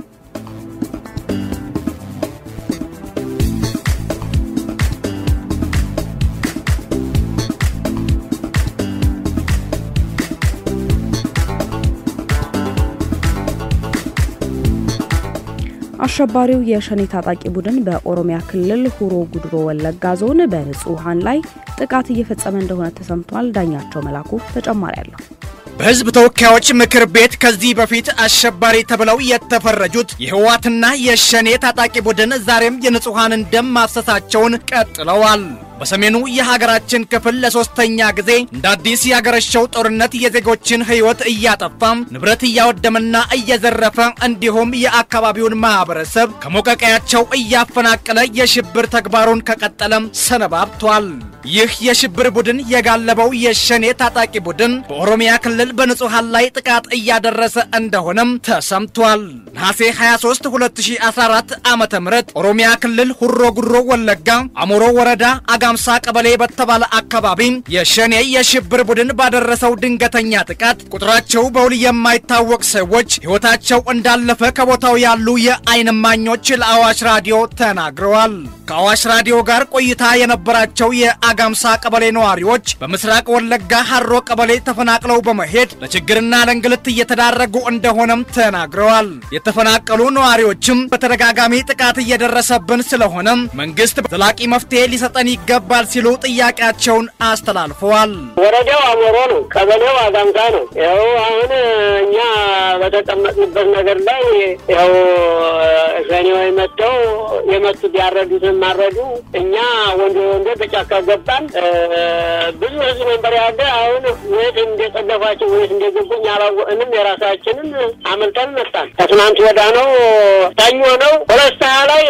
አሸባሪው የሸኔ ታጣቂ ቡድን በኦሮሚያ ክልል ሁሮ ጉድሮ ወለጋ ዞን በንጹሐን ላይ ጥቃት እየፈጸመ እንደሆነ ተሰምቷል። ዳኛቸው መላኩ ተጨማሪ አለው። በህዝብ ተወካዮች ምክር ቤት ከዚህ በፊት አሸባሪ ተብለው የተፈረጁት የህወሓትና የሸኔ ታጣቂ ቡድን ዛሬም የንጹሐንን ደም ማፍሰሳቸውን ቀጥለዋል። በሰሜኑ የሀገራችን ክፍል ለሶስተኛ ጊዜ እንደ አዲስ ያገረሸው ጦርነት የዜጎችን ህይወት እያጠፋም ንብረት እያወደመና እየዘረፈ እንዲሁም የአካባቢውን ማህበረሰብ ከሞቀቀያቸው እያፈናቀለ የሽብር ተግባሩን ከቀጠለም ሰነባብቷል። ይህ የሽብር ቡድን የጋለበው የሸኔ ታጣቂ ቡድን በኦሮሚያ ክልል በንጹሐን ላይ ጥቃት እያደረሰ እንደሆነም ተሰምቷል። ነሐሴ 23 2014 ዓ ም ኦሮሚያ ክልል ሁሮ ጉሮ ወለጋ አሞሮ ወረዳ አጋምሳ ቀበሌ በተባለ አካባቢ የሸኔ የሽብር ቡድን ባደረሰው ድንገተኛ ጥቃት ቁጥራቸው በውል የማይታወቅ ሰዎች ሕይወታቸው እንዳለፈ ከቦታው ያሉ የዓይን እማኞች ለአዋሽ ራዲዮ ተናግረዋል። ከአዋሽ ራዲዮ ጋር ቆይታ የነበራቸው የአጋምሳ ቀበሌ ነዋሪዎች በምስራቅ ወለጋ ሀሮ ቀበሌ ተፈናቅለው በመሄድ ለችግርና ለእንግልት እየተዳረጉ እንደሆነም ተናግረዋል። የተፈናቀሉ ነዋሪዎችም በተደጋጋሚ ጥቃት እየደረሰብን ስለሆነም መንግስት ዘላቂ መፍትሄ ሊሰጠን ይገባል ሲሉ ጥያቄያቸውን አስተላልፈዋል። ወረዳው አሞሮ ነው፣ ቀበሌው አጋምሳ ነው። ያው አሁን እኛ በተቀመጥንበት ነገር ላይ ያው ሸኔዎች መጥተው የመጡት ያረዱትን ማረዱ። እኛ ወንዶ ወንዶ በጫካ ገባን። ብዙ ህዝብ ነበር ያለ። አሁን ወይት እንደጠለፏቸው ወይት እንደገቡ እኛ አላወቅንም። የራሳችንን አመልጠን መጣን። ከትናንት ወዳ ነው ሰኞ ነው ሁለት ሰዓት ላይ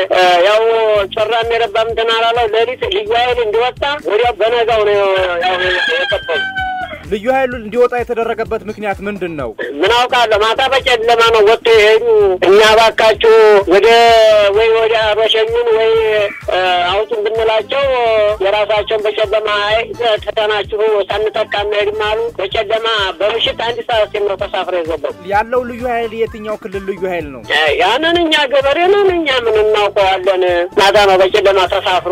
ያው ጮራም የረባም እንትን አላለው ሌሊት ልዩ ኃይል እንዲወጣ ወዲያው በነጋው ነው ያው የቀበሉ ልዩ ኃይሉ እንዲወጣ የተደረገበት ምክንያት ምንድን ነው? ምን አውቃለሁ። ማታ በጨለማ ነው ወጥቶ የሄዱ። እኛ ባካችሁ ወደ ወይ ወደ በሸኙን ወይ አውጡን ብንላቸው የራሳቸውን በጨለማ አይ ተተናችሁ ሳንጠቃ እንሄድም አሉ። በጨለማ በምሽት አንድ ሰዓት ሲል ነው ተሳፍረ የገባው። ያለው ልዩ ኃይል የትኛው ክልል ልዩ ኃይል ነው? ያንን እኛ ገበሬ ነን፣ እኛ ምን እናውቀዋለን። ማታ ነው በጨለማ ተሳፍሮ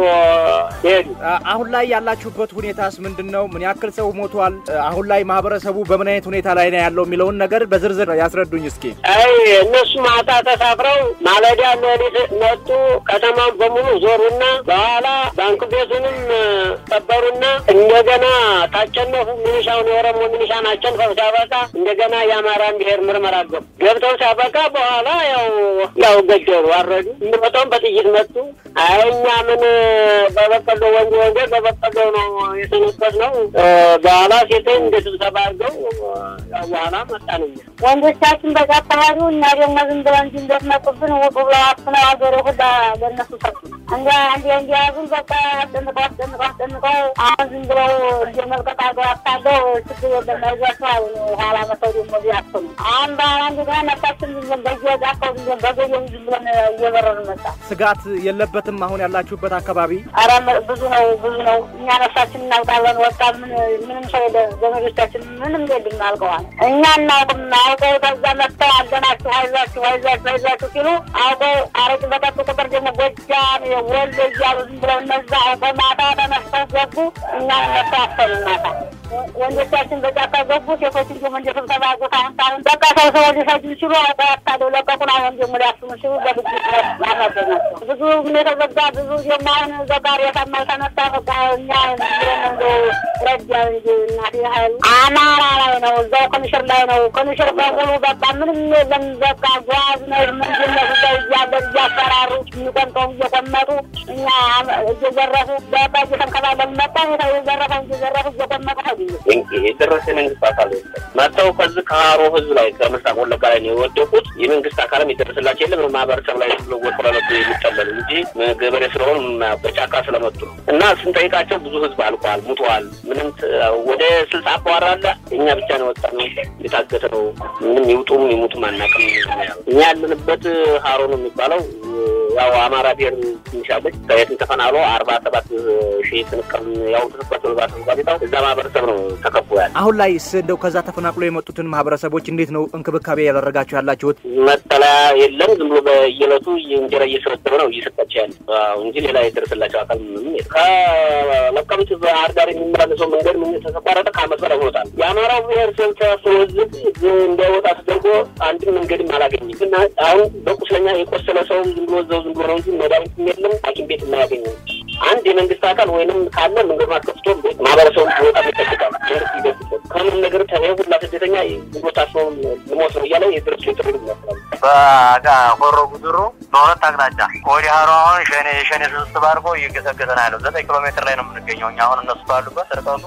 ሄዱ። አሁን ላይ ያላችሁበት ሁኔታስ ምንድን ነው? ምን ያክል ሰው ሞቷል? አሁን ላይ ማህበረሰቡ በምን አይነት ሁኔታ ላይ ነው ያለው የሚለውን ነገር በዝርዝር ያስረዱኝ እስኪ። አይ እነሱ ማታ ተሳፍረው ማለዳ ሌሊት መጡ። ከተማን በሙሉ ዞሩና በኋላ ባንክ ቤቱንም ሰበሩና እንደገና ታቸነፉ። ሚኒሻውን የኦሮሞ ሚኒሻን አቸንፈው ሲያበቃ እንደገና የአማራን ብሔር ምርመራ ገቡ። ገብተው ሲያበቃ በኋላ ያው ያው ገደሉ፣ አረዱ። እንድመጣውም በጥይት መጡ። አይ እኛ ምን በበቀሎ ወንጀ ወንጀ በበቀሎ ነው የተነበት ነው በኋላ ሴት እንደ ስብሰባ አድርገው በኋላ መጣንኛ ወንዶቻችን በዛ አካባቢ እና ደግሞ ዝም ብለው እንጂ እንደትመጡብን ውጡ ብለው አፍነው አገሬ ሁላ ለእነሱ ሰጡ። እንዲ እንዲ እንዲያዙን በቃ አስጨንቀው አስጨንቀው አስጨንቀው አሁን ዝም ብለው እንደ መልቀቅ አገር አታለው ችግር የለም አይዟቸው አሉ። ኋላ መተው ደግሞ ቢያፍኑ አሁን በኋላ እንደገና መታችን ዝም ብለን በየጫካው ዝም ብለን በገየም ዝም ብለን እየበረሩ መጣ። ስጋት የለበትም አሁን ያላችሁበት አካባቢ? ኧረ ብዙ ነው ብዙ ነው። እኛ ነፍሳችን እናውቃለን። ወጣ ምን ምንም ሰው የለ ዘመዶቻችን ምንም የለም አልቀዋል። እኛ እናውቅም አውቀው ከዛ መጥተው አለናችሁ አይዟችሁ አይዟችሁ አይዟችሁ ሲሉ አውቀው አረቂ በጠጡ ቁጥር ደግሞ ጎጃም ወሎ እያሉ ዝም ብለው እነዛ አውቀው ማታ ተነስተው ገቡ። እኛ እነሱ አፈሉ ማታ ወንዶቻችን በጫካ ገቡ። ሴቶችን ደግሞ እንደ ስብሰባ ቦታ አሁን በቃ ሰው ሰው ሊሰጁ ሲሉ አውቀው ያታለው ለቀቁን። አሁን ደግሞ ሊያስሙ ሲሉ በልጅ ያናገናቸው ብዙ የተዘጋ ብዙ ደግሞ አሁን ዘጋር የታማ ተነሳ በቃ እኛ እንደ ረጃ እንጂ እናቴ ሀይል አማራ ላይ ነው፣ እዛው ኮሚሽር ላይ ነው። ኮሚሽር በሙሉ በቃ ምንም የለም። በቃ ጓዝ ነው ምንድነው እዛው እያለን እያፈራሩ የሚቆምጠው እየቆመጡ እኛ እየዘረፉ በቃ እየተንከባለን መጣ የዘረፈ እየዘረፉ እየቆመጡ ሄዱ። የደረሰ የመንግስት አካል የለም። መጥተው ከዚህ ከሀሮ ህዝብ ላይ ከምስራቅ ወለጋ ላይ ነው የወደቁት። የመንግስት አካልም የደረሰላቸው የለም። ማህበረሰብ ላይ ወጥሮ ለመጡ የሚቀበሉ እንጂ ገበሬ ስለሆኑ በጫካ ስለመጡ ነው። እና ስንጠይቃቸው ብዙ ህዝብ አልቋል፣ ሙተዋል። ምንም ወደ ስልሳ አባወራ አለ። እኛ ብቻ ነው ወጣ ነው የታገተ ነው። ምንም ይውጡም ይሙቱም አናውቅም። እኛ ያለንበት ሀሮ ነው የሚባለው ያው አማራ ብሔር ትንሽ አለች ከየትን ተፈናሎ አርባ ሰባት ሺህ ትንቅም ያው ተሰባቸው ልባት እንኳ እዛ ማህበረሰብ ነው ተከቦ ያለ። አሁን ላይ እንደው ከዛ ተፈናቅሎ የመጡትን ማህበረሰቦች እንዴት ነው እንክብካቤ ያደረጋችሁ ያላችሁት? መጠለያ የለም። ዝም ብሎ በየዕለቱ እንጀራ እየሰበሰበ ነው እየሰጣቸው ያለ እንጂ ሌላ የደረሰላቸው አካል ምንም የለም። ከለቀምት ባህር ዳር የሚመላለሰው መንገድ ምን ተሰቋረጠ ከአመት በላይ ሆኖታል። የአማራው ብሔረሰብ ተሰብስቦ ህዝብ እንዳይወጣ ተደርጎ አንድም መንገድም አላገኝም እና አሁን በቁስለኛ የቆሰለ ሰውም ዝም ብሎ እዛው ዝም ብሎ ነው እንጂ መድኃኒትም የለም ሐኪም ቤት የማያገኝም። አንድ የመንግስት አካል ወይንም ካለ መንገድ ማስከፍቶ ማህበረሰቡ ሊወጣ ይጠብቃል። መንግስት ይደርስበት ከምን ነገር ተለይ ሁላ ስደተኛ ዝም ብሎ ታስሮ ልሞት ነው እያለ የድርስ ጥሪ ይመስላል። በጋ ሆሮ ጉድሩ በሁለት አቅጣጫ ወዲህ ሀሮ አሁን ሸኔ የሸኔ ስብስብ አድርጎ እየገሰገሰ ነው ያለው። ዘጠኝ ኪሎ ሜትር ላይ ነው የምንገኘው እኛ አሁን እነሱ ባሉበት ርቀቱ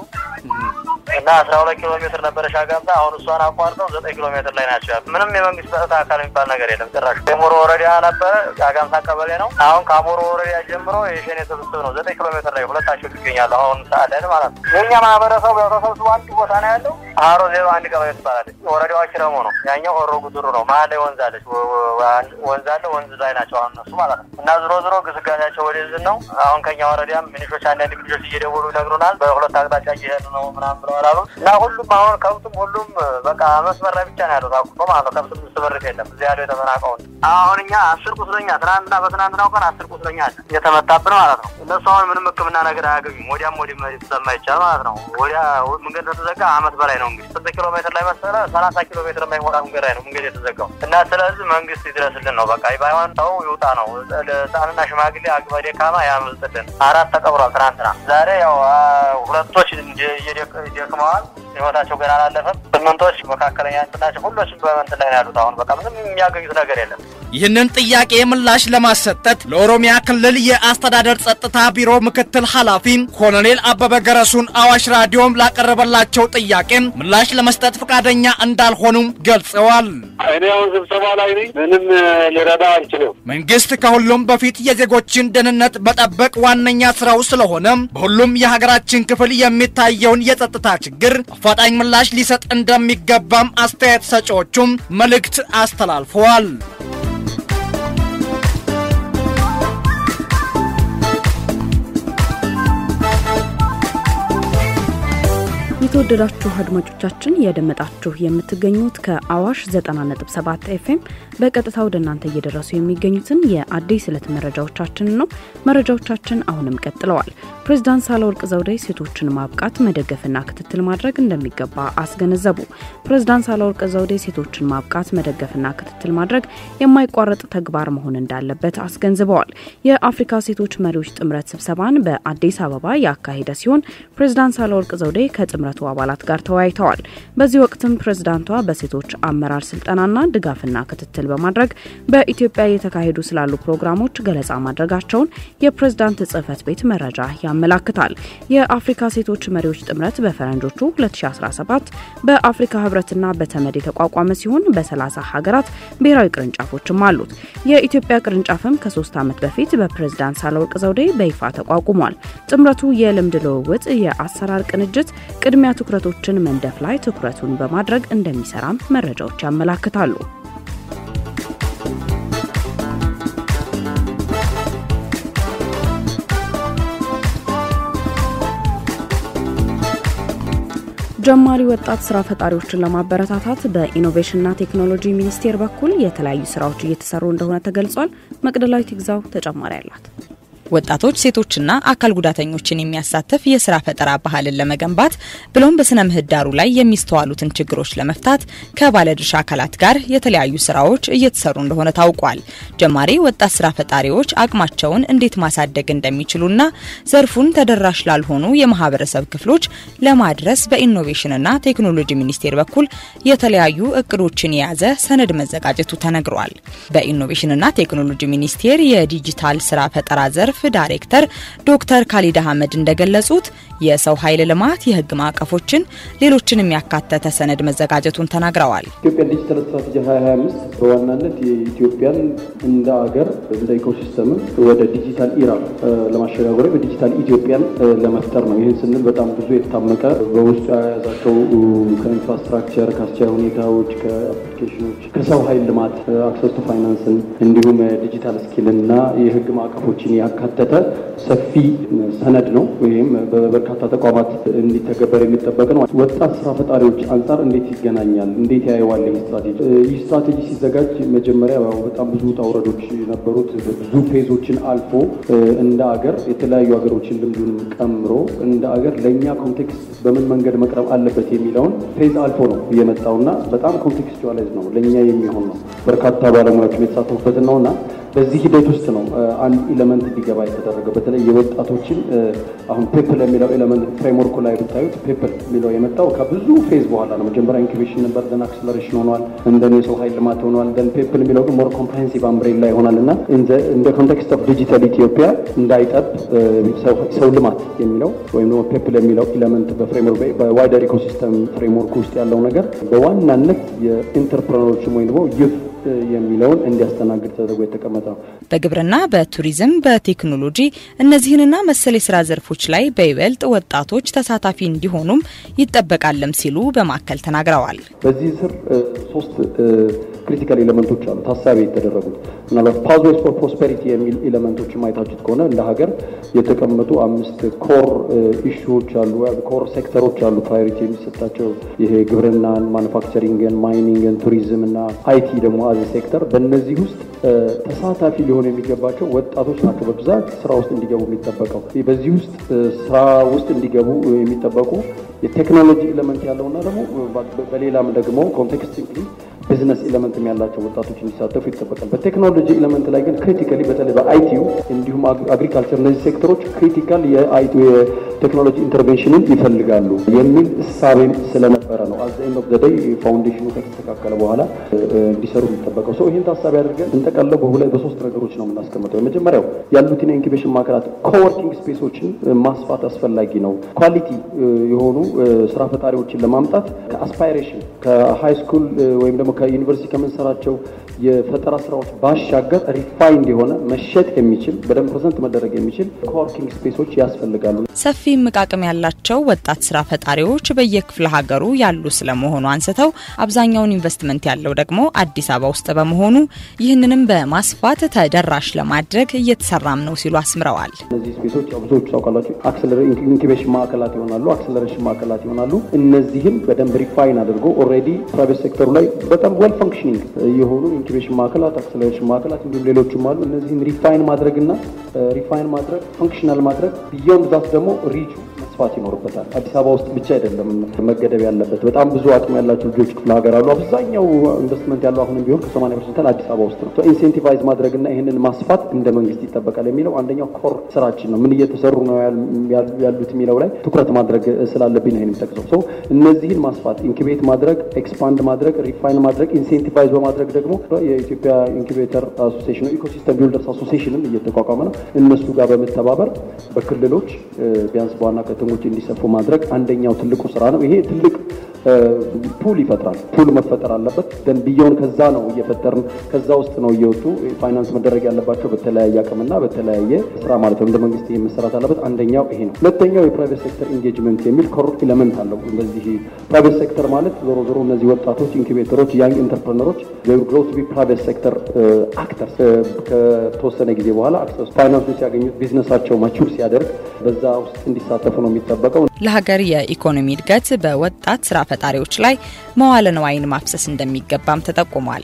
እና አስራ ሁለት ኪሎ ሜትር ነበረ ሻጋምታ። አሁን እሷን አቋርጠው ዘጠኝ ኪሎ ሜትር ላይ ናቸው ያሉ። ምንም የመንግስት ጸጥታ አካል የሚባል ነገር የለም ጭራሽ። የሞሮ ወረዳ ነበረ ሻጋምታ ቀበሌ ነው። አሁን ከአሞሮ ወረዳ ጀምሮ የሸኔ ስብስብ ነው። ዘጠኝ ኪሎ ሜትር ላይ ሁለታቸው ይገኛሉ። አሁን ሰዓት ላይ ማለት ነው። የእኛ ማህበረሰቡ ያው ተሰብስቦ አንድ ቦታ ነው ያለው። ሀሮ ዜሮ አንድ ቀበሌ ትባላለች። ወረዳዋ ኪረሙ ነው። ያኛው ሆሮ ጉድሩ ነው። መሀል ላይ ወንዝ አለች። ወንዝ አለ። ወንዝ ላይ ናቸው አሁን እነሱ ማለት ነው። እና ዞሮ ዞሮ ግስጋሴያቸው ወደዚህ ነው። አሁን ከኛ ወረዳም ሚኒሾች አንዳንድ ልጆች እየደወሉ ይነግሩናል። በሁለት አቅጣጫ እየሄዱ ነው ምናምን ብለዋል አሉ እና ሁሉም አሁን ከብቱም ሁሉም በቃ መስመር ላይ ብቻ ነው ያሉት አቁቶ ማለት ነው። ከብቱም ስብርት የለም እዚህ ያለው የተፈናቀውን አሁን እኛ አስር ቁስለኛ ትናንትና በትናንትናው ቀን አስር ቁስለኛ አለ እየተመታብን ማለት ነው። እነሱ አሁን ምንም ሕክምና ነገር አያገኙም። ወዲያም ወዲ ስለማይቻል ማለት ነው። ወዲያ መንገድ ተዘጋ አመት በላይ ነው እንግዲህ ስንት ኪሎ ሜትር ላይ መሰለ ሰላሳ ኪሎ ሜትር የማይሞላ መንገድ ላይ ነው መንገድ የተዘጋው እና ስለዚህ መንግስት ይድረስልን ነው በቃ ባይሆን ሰው ይውጣ ነው። ህፃንና ሽማግሌ አቅመ ደካማ ያምልጥልን። አራት ተቀብሯል ትናንትና። ዛሬ ያው ሁለቶች ደክመዋል። ህይወታቸው ገና አላለፈም። ስምንቶች መካከለኛ ናቸው። ሁሎችም በመንት ላይ ነው ያሉት። አሁን በቃ ምንም የሚያገኙት ነገር የለም። ይህንን ጥያቄ ምላሽ ለማሰጠት ለኦሮሚያ ክልል የአስተዳደር ጸጥታ ቢሮ ምክትል ኃላፊ ኮሎኔል አበበ ገረሱን አዋሽ ራዲዮም ላቀረበላቸው ጥያቄ ምላሽ ለመስጠት ፈቃደኛ እንዳልሆኑም ገልጸዋል። እኔ አሁን ስብሰባ ላይ ነኝ። ምንም ሊረዳ አልችልም። መንግስት ከሁሉም በፊት የዜጎችን ደህንነት መጠበቅ ዋነኛ ስራው ስለሆነ በሁሉም የሀገራችን ክፍል የሚታየውን የጸጥታ ችግር አፋጣኝ ምላሽ ሊሰጥ እንደሚገባም አስተያየት ሰጪዎቹም መልእክት አስተላልፈዋል። የተወደዳችሁ አድማጮቻችን እያደመጣችሁ የምትገኙት ከአዋሽ 90.7 ኤፍኤም በቀጥታ ወደ እናንተ እየደረሱ የሚገኙትን የአዲስ ዕለት መረጃዎቻችንን ነው። መረጃዎቻችን አሁንም ቀጥለዋል። ፕሬዚዳንት ሳህለወርቅ ዘውዴ ሴቶችን ማብቃት መደገፍና ክትትል ማድረግ እንደሚገባ አስገነዘቡ። ፕሬዚዳንት ሳህለወርቅ ዘውዴ ሴቶችን ማብቃት መደገፍና ክትትል ማድረግ የማይቋረጥ ተግባር መሆን እንዳለበት አስገንዝበዋል። የአፍሪካ ሴቶች መሪዎች ጥምረት ስብሰባን በአዲስ አበባ ያካሄደ ሲሆን ፕሬዚዳንት ሳህለወርቅ ዘውዴ ከጥምረቱ አባላት ጋር ተወያይተዋል። በዚህ ወቅትም ፕሬዝዳንቷ በሴቶች አመራር ስልጠናና ድጋፍና ክትትል በማድረግ በኢትዮጵያ የተካሄዱ ስላሉ ፕሮግራሞች ገለጻ ማድረጋቸውን የፕሬዝዳንት ጽህፈት ቤት መረጃ ያመላክታል። የአፍሪካ ሴቶች መሪዎች ጥምረት በፈረንጆቹ 2017 በአፍሪካ ህብረትና በተመድ የተቋቋመ ሲሆን በ30 ሀገራት ብሔራዊ ቅርንጫፎችም አሉት። የኢትዮጵያ ቅርንጫፍም ከሶስት ዓመት በፊት በፕሬዝዳንት ሳህለወርቅ ዘውዴ በይፋ ተቋቁሟል። ጥምረቱ የልምድ ልውውጥ፣ የአሰራር ቅንጅት ቅድሚያ ትኩረቶችን መንደፍ ላይ ትኩረቱን በማድረግ እንደሚሰራም መረጃዎች ያመላክታሉ። ጀማሪ ወጣት ስራ ፈጣሪዎችን ለማበረታታት በኢኖቬሽንና ቴክኖሎጂ ሚኒስቴር በኩል የተለያዩ ስራዎች እየተሰሩ እንደሆነ ተገልጿል። መቅደላዊት ይግዛው ተጨማሪ አላት። ወጣቶች ሴቶችና አካል ጉዳተኞችን የሚያሳትፍ የስራ ፈጠራ ባህልን ለመገንባት ብሎም በስነ ምህዳሩ ላይ የሚስተዋሉትን ችግሮች ለመፍታት ከባለድርሻ አካላት ጋር የተለያዩ ስራዎች እየተሰሩ እንደሆነ ታውቋል። ጀማሪ ወጣት ስራ ፈጣሪዎች አቅማቸውን እንዴት ማሳደግ እንደሚችሉና ዘርፉን ተደራሽ ላልሆኑ የማህበረሰብ ክፍሎች ለማድረስ በኢኖቬሽንና ቴክኖሎጂ ሚኒስቴር በኩል የተለያዩ እቅዶችን የያዘ ሰነድ መዘጋጀቱ ተነግሯል። በኢኖቬሽንና ቴክኖሎጂ ሚኒስቴር የዲጂታል ስራ ፈጠራ ዘርፍ ዳይሬክተር ዶክተር ካሊድ አህመድ እንደገለጹት የሰው ኃይል ልማት፣ የህግ ማዕቀፎችን፣ ሌሎችንም ያካተተ ሰነድ መዘጋጀቱን ተናግረዋል። ኢትዮጵያ ዲጂታል ስትራቴጂ 2025 በዋናነት የኢትዮጵያን እንደ አገር እንደ ኢኮሲስተም ወደ ዲጂታል ኢራ ለማሸጋገር በዲጂታል ኢትዮጵያን ለመፍጠር ነው። ይህን ስንል በጣም ብዙ የታመቀ በውስጡ የያዛቸው ከኢንፍራስትራክቸር፣ ከአስቻይ ሁኔታዎች፣ ከአፕሊኬሽኖች፣ ከሰው ኃይል ልማት፣ አክሰስ ቱ ፋይናንስን እንዲሁም ዲጂታል ስኪልና የህግ ማዕቀፎችን ያካተተ ሰፊ ሰነድ ነው። ይህም በበርካታ ተቋማት እንዲተገበር የሚጠበቅ ነው። ወጣት ስራ ፈጣሪዎች አንጻር እንዴት ይገናኛል? እንዴት ያየዋል? ይህ ስትራቴጂ ይህ ስትራቴጂ ሲዘጋጅ መጀመሪያ በጣም ብዙ ውጣ ውረዶች ነበሩት። ብዙ ፌዞችን አልፎ እንደ አገር የተለያዩ ሀገሮችን ልምዱን ቀምሮ እንደ አገር ለእኛ ኮንቴክስት በምን መንገድ መቅረብ አለበት የሚለውን ፌዝ አልፎ ነው የመጣውና በጣም ኮንቴክስቹዋላይዝ ነው ለእኛ የሚሆን ነው። በርካታ ባለሙያዎችን የተሳተፉበትን ነውና በዚህ ሂደት ውስጥ ነው አንድ ኢለመንት እንዲገባ የተደረገው። በተለይ የወጣቶችን አሁን ፔፕል የሚለው ኤለመንት ፍሬምወርኩ ላይ ብታዩት ፔፕል የሚለው የመጣው ከብዙ ፌዝ በኋላ ነው። መጀመሪያ ኢንኩቤሽን ነበር፣ ደን አክስለሬሽን ሆኗል፣ እንደን የሰው ኃይል ልማት ሆኗል፣ ደን ፔፕል የሚለው ግን ሞር ኮምፕሬሄንሲቭ አምብሬላ ይሆናል እና እንደ ኮንቴክስት ኦፍ ዲጂታል ኢትዮጵያ እንዳይጠብ ሰው ልማት የሚለው ወይም ደግሞ ፔፕል የሚለው ኤለመንት በፍሬምወርክ በዋይደር ኢኮሲስተም ፍሬምወርክ ውስጥ ያለው ነገር በዋናነት የኢንተርፕረነሮችም ወይም ደግሞ ዩት የሚለውን እንዲያስተናግድ ተደርጎ የተቀመጠ ነው። በግብርና፣ በቱሪዝም፣ በቴክኖሎጂ እነዚህንና መሰል የስራ ዘርፎች ላይ በይበልጥ ወጣቶች ተሳታፊ እንዲሆኑም ይጠበቃልም ሲሉ በማዕከል ተናግረዋል። በዚህ ስር ሶስት ክሪቲካል ኤሌመንቶች አሉ ታሳቢ የተደረጉት ምናልባት ፓዝዌይስ ፎር ፕሮስፔሪቲ የሚል ኤሌመንቶች ማየታችሁት ከሆነ እንደ ሀገር የተቀመጡ አምስት ኮር ኢሹዎች አሉ፣ ኮር ሴክተሮች አሉ ፕራዮሪቲ የሚሰጣቸው ይሄ ግብርናን፣ ማኑፋክቸሪንግን፣ ማይኒንግን፣ ቱሪዝም እና አይቲ ደግሞ አዚ ሴክተር በእነዚህ ውስጥ ተሳታፊ ሊሆኑ የሚገባቸው ወጣቶች ናቸው በብዛት ስራ ውስጥ እንዲገቡ የሚጠበቀው። በዚህ ውስጥ ስራ ውስጥ እንዲገቡ የሚጠበቁ የቴክኖሎጂ ኤሌመንት ያለውና ደግሞ በሌላም ደግሞ ኮንቴክስት ቢዝነስ ኤሌመንትም ያላቸው ወጣቶች እንዲሳተፉ ይጠበቃል። በቴክኖሎጂ ኤሌመንት ላይ ግን ክሪቲካሊ በተለይ በአይቲዩ እንዲሁም አግሪካልቸር እነዚህ ሴክተሮች ክሪቲካል የቴክኖሎጂ ኢንተርቬንሽንን ይፈልጋሉ የሚል እሳቤም ስለነበረ ነው አዘ ኤንድ ኦፍ ዘ ዴይ ፋውንዴሽኑ ከተስተካከለ በኋላ እንዲሰሩ የሚጠበቀው ሰው ይህን ታሳቢ አድርገን እንጠቀለው በሁለት በሶስት ነገሮች ነው የምናስቀምጠው። የመጀመሪያው ያሉትን የኢንኩቤሽን ማዕከላት ኮወርኪንግ ስፔሶችን ማስፋት አስፈላጊ ነው። ኳሊቲ የሆኑ ስራ ፈጣሪዎችን ለማምጣት ከአስፓይሬሽን ከሃይ ስኩል ወይም ደግሞ ከዩኒቨርሲቲ ከምንሰራቸው የፈጠራ ስራዎች ባሻገር ሪፋይንድ የሆነ መሸጥ የሚችል በደንብ ፕሬዘንት መደረግ የሚችል ኮወርኪንግ ስፔሶች ያስፈልጋሉ። ሰፊ እምቃቅም ያላቸው ወጣት ስራ ፈጣሪዎች በየክፍለ ሀገሩ ያሉ ስለመሆኑ አንስተው አብዛኛውን ኢንቨስትመንት ያለው ደግሞ አዲስ አበባ ውስጥ በመሆኑ ይህንንም በማስፋት ተደራሽ ለማድረግ እየተሰራም ነው ሲሉ አስምረዋል። እነዚህ ስፔሶች ብዙዎቹ ታውቃላችሁ ኢንኩቤሽን ማዕከላት ይሆናሉ፣ አክሰለሬሽን ማዕከላት ይሆናሉ። እነዚህም በደንብ ሪፋይን አድርጎ ኦልሬዲ ፕራይቬት ሴክተሩ ላይ በጣም ዌል ፈንክሽኒንግ የሆኑ ኢንኩቤሽን ማዕከላት፣ አክሰለሬሽን ማዕከላት እንዲሁም ሌሎችም አሉ። እነዚህን ሪፋይን ማድረግና ሪፋይን ማድረግ ፈንክሽናል ማድረግ ቢዮንድ ዛት ደግሞ ሪቹ መስፋት ይኖርበታል። አዲስ አበባ ውስጥ ብቻ አይደለም መገደብ ያለበት። በጣም ብዙ አቅም ያላቸው ልጆች ክፍለ ሀገር አሉ። አብዛኛው ኢንቨስትመንት ያለው አሁንም ቢሆን ከ80 ፐርሰንት አዲስ አበባ ውስጥ ነው። ኢንሴንቲቫይዝ ማድረግና ይህንን ማስፋት እንደ መንግስት ይጠበቃል የሚለው አንደኛው ኮር ስራችን ነው። ምን እየተሰሩ ነው ያሉት የሚለው ላይ ትኩረት ማድረግ ስላለብኝ ነው የሚጠቅሰው ሰው እነዚህን ማስፋት ኢንኩቤት ማድረግ ኤክስፓንድ ማድረግ ሪፋይን ማድረግ ኢንሴንቲቫይዝ በማድረግ ደግሞ የኢትዮጵያ ኢንኩቤተር አሶሲሽን ነው ኢኮሲስተም ቢልደርስ አሶሲሽንም እየተቋቋመ ነው። እነሱ ጋር በመተባበር በክልሎች ቢያንስ በዋና ከተሞች እንዲሰፉ ማድረግ አንደኛው ትልቁ ስራ ነው። ይሄ ትልቅ ፑል ይፈጥራል። ፑል መፈጠር አለበት። ደን ቢየውን ከዛ ነው እየፈጠርን ከዛ ውስጥ ነው እየወጡ ፋይናንስ መደረግ ያለባቸው በተለያየ አቅምና በተለያየ ስራ ማለት ነው። እንደ መንግስት ይህ መሰራት አለበት። አንደኛው ይሄ ነው። ሁለተኛው የፕራይቬት ሴክተር ኢንጌጅመንት የሚል ኮር ኤለመንት አለው። እንደዚህ ፕራይቬት ሴክተር ማለት ዞሮ ዞሮ እነዚህ ወጣቶች ኢንኩቤተሮች፣ ያንግ ኢንተርፕረነሮች ግሮ ቱ ቢ ፕራይቬት ሴክተር አክተርስ ከተወሰነ ጊዜ በኋላ አክሰስ ፋይናንሱን ሲያገኙት ቢዝነሳቸው ማቹር ሲያደርግ በዛ ውስጥ እንዲሳተፉ ነው የሚጠበቀው። ለሀገር የኢኮኖሚ እድገት በወጣት ስራ ፈጣሪዎች ላይ መዋለ ንዋይን ማፍሰስ እንደሚገባም ተጠቁሟል።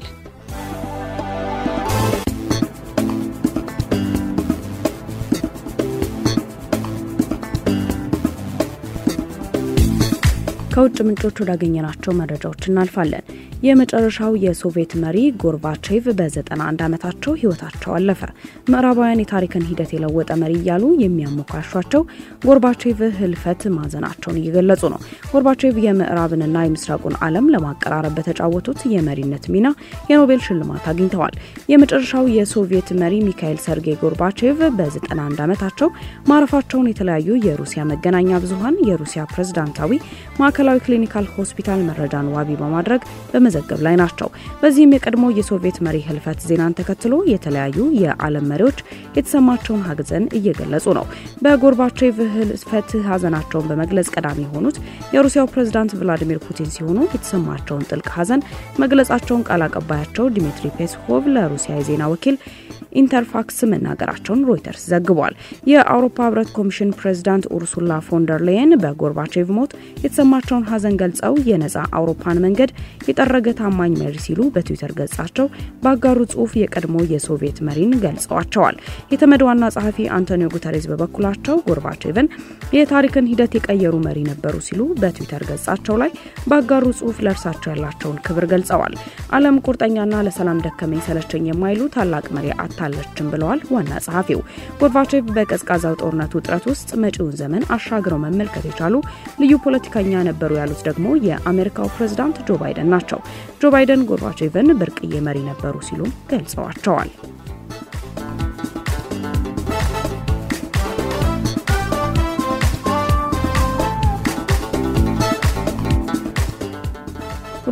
ከውጭ ምንጮች ወዳገኘናቸው መረጃዎች እናልፋለን። የመጨረሻው የሶቪየት መሪ ጎርባቼቭ በ91 ዓመታቸው ህይወታቸው አለፈ። ምዕራባውያን የታሪክን ሂደት የለወጠ መሪ እያሉ የሚያሞካሿቸው ጎርባቼቭ ህልፈት ማዘናቸውን እየገለጹ ነው። ጎርባቼቭ የምዕራብንና የምስራቁን ዓለም ለማቀራረብ በተጫወቱት የመሪነት ሚና የኖቤል ሽልማት አግኝተዋል። የመጨረሻው የሶቪየት መሪ ሚካኤል ሰርጌይ ጎርባቼቭ በ91 ዓመታቸው ማረፋቸውን የተለያዩ የሩሲያ መገናኛ ብዙኃን የሩሲያ ፕሬዝዳንታዊ ማዕከላዊ ክሊኒካል ሆስፒታል መረጃን ዋቢ በማድረግ በመዘገብ ላይ ናቸው። በዚህም የቀድሞ የሶቪየት መሪ ህልፈት ዜናን ተከትሎ የተለያዩ የዓለም መሪዎች የተሰማቸውን ሀዘን እየገለጹ ነው። በጎርባቼቭ ህልፈት ሀዘናቸውን በመግለጽ ቀዳሚ የሆኑት የሩሲያው ፕሬዝዳንት ቭላዲሚር ፑቲን ሲሆኑ የተሰማቸውን ጥልቅ ሀዘን መግለጻቸውን ቃል አቀባያቸው ዲሚትሪ ፔስኮቭ ለሩሲያ የዜና ወኪል ኢንተርፋክስ መናገራቸውን ሮይተርስ ዘግቧል። የአውሮፓ ህብረት ኮሚሽን ፕሬዝዳንት ኡርሱላ ፎንደር ሌየን በጎርባቼቭ ሞት የተሰማቸውን ሀዘን ገልጸው የነጻ አውሮፓን መንገድ የጠረገ ታማኝ መሪ ሲሉ በትዊተር ገጻቸው ባጋሩ ጽሁፍ የቀድሞ የሶቪየት መሪን ገልጸዋቸዋል። የተመድ ዋና ጸሐፊ አንቶኒዮ ጉተሬዝ በበኩላቸው ጎርባቼቭን የታሪክን ሂደት የቀየሩ መሪ ነበሩ ሲሉ በትዊተር ገጻቸው ላይ ባጋሩ ጽሁፍ ለእርሳቸው ያላቸውን ክብር ገልጸዋል። ዓለም ቁርጠኛና ለሰላም ደከመኝ ሰለቸኝ የማይሉ ታላቅ መሪ አታለችም ብለዋል ዋና ጸሐፊው። ጎርባቼቭ በቀዝቃዛው ጦርነት ውጥረት ውስጥ መጪውን ዘመን አሻግረው መመልከት የቻሉ ልዩ ፖለቲከኛ ነበሩ ያሉት ደግሞ የአሜሪካው ፕሬዝዳንት ጆ ባይደን ናቸው። ጆ ባይደን ጎርባቼቭን ብርቅዬ መሪ ነበሩ ሲሉም ገልጸዋቸዋል።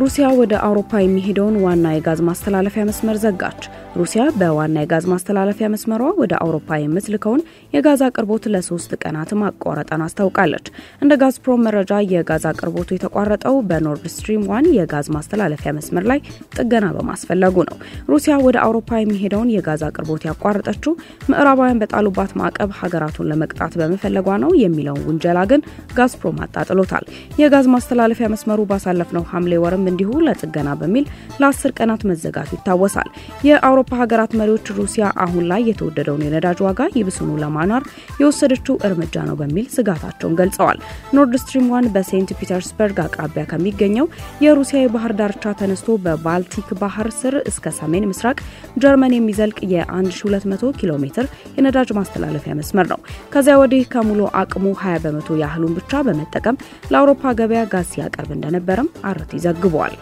ሩሲያ ወደ አውሮፓ የሚሄደውን ዋና የጋዝ ማስተላለፊያ መስመር ዘጋች። ሩሲያ በዋና የጋዝ ማስተላለፊያ መስመሯ ወደ አውሮፓ የምትልከውን የጋዝ አቅርቦት ለሶስት ቀናት ማቋረጠን አስታውቃለች። እንደ ጋዝፕሮም መረጃ የጋዝ አቅርቦቱ የተቋረጠው በኖርድ ስትሪም ዋን የጋዝ ማስተላለፊያ መስመር ላይ ጥገና በማስፈለጉ ነው። ሩሲያ ወደ አውሮፓ የሚሄደውን የጋዝ አቅርቦት ያቋረጠችው ምዕራባውያን በጣሉባት ማዕቀብ ሀገራቱን ለመቅጣት በመፈለጓ ነው የሚለውን ውንጀላ ግን ጋዝፕሮም አጣጥሎታል። የጋዝ ማስተላለፊያ መስመሩ ባሳለፍነው ሐምሌ ወርም እንዲሁ ለጥገና በሚል ለአስር ቀናት መዘጋቱ ይታወሳል። የአውሮፓ ሀገራት መሪዎች ሩሲያ አሁን ላይ የተወደደውን የነዳጅ ዋጋ ይብስኑ ለማናር የወሰደችው እርምጃ ነው በሚል ስጋታቸውን ገልጸዋል። ኖርድ ስትሪም ዋን በሴንት ፒተርስበርግ አቅራቢያ ከሚገኘው የሩሲያ የባህር ዳርቻ ተነስቶ በባልቲክ ባህር ስር እስከ ሰሜን ምስራቅ ጀርመን የሚዘልቅ የ1200 ኪሎ ሜትር የነዳጅ ማስተላለፊያ መስመር ነው። ከዚያ ወዲህ ከሙሉ አቅሙ 20 በመቶ ያህሉን ብቻ በመጠቀም ለአውሮፓ ገበያ ጋዝ ሲያቀርብ እንደነበረም አርቲ ዘግቧል።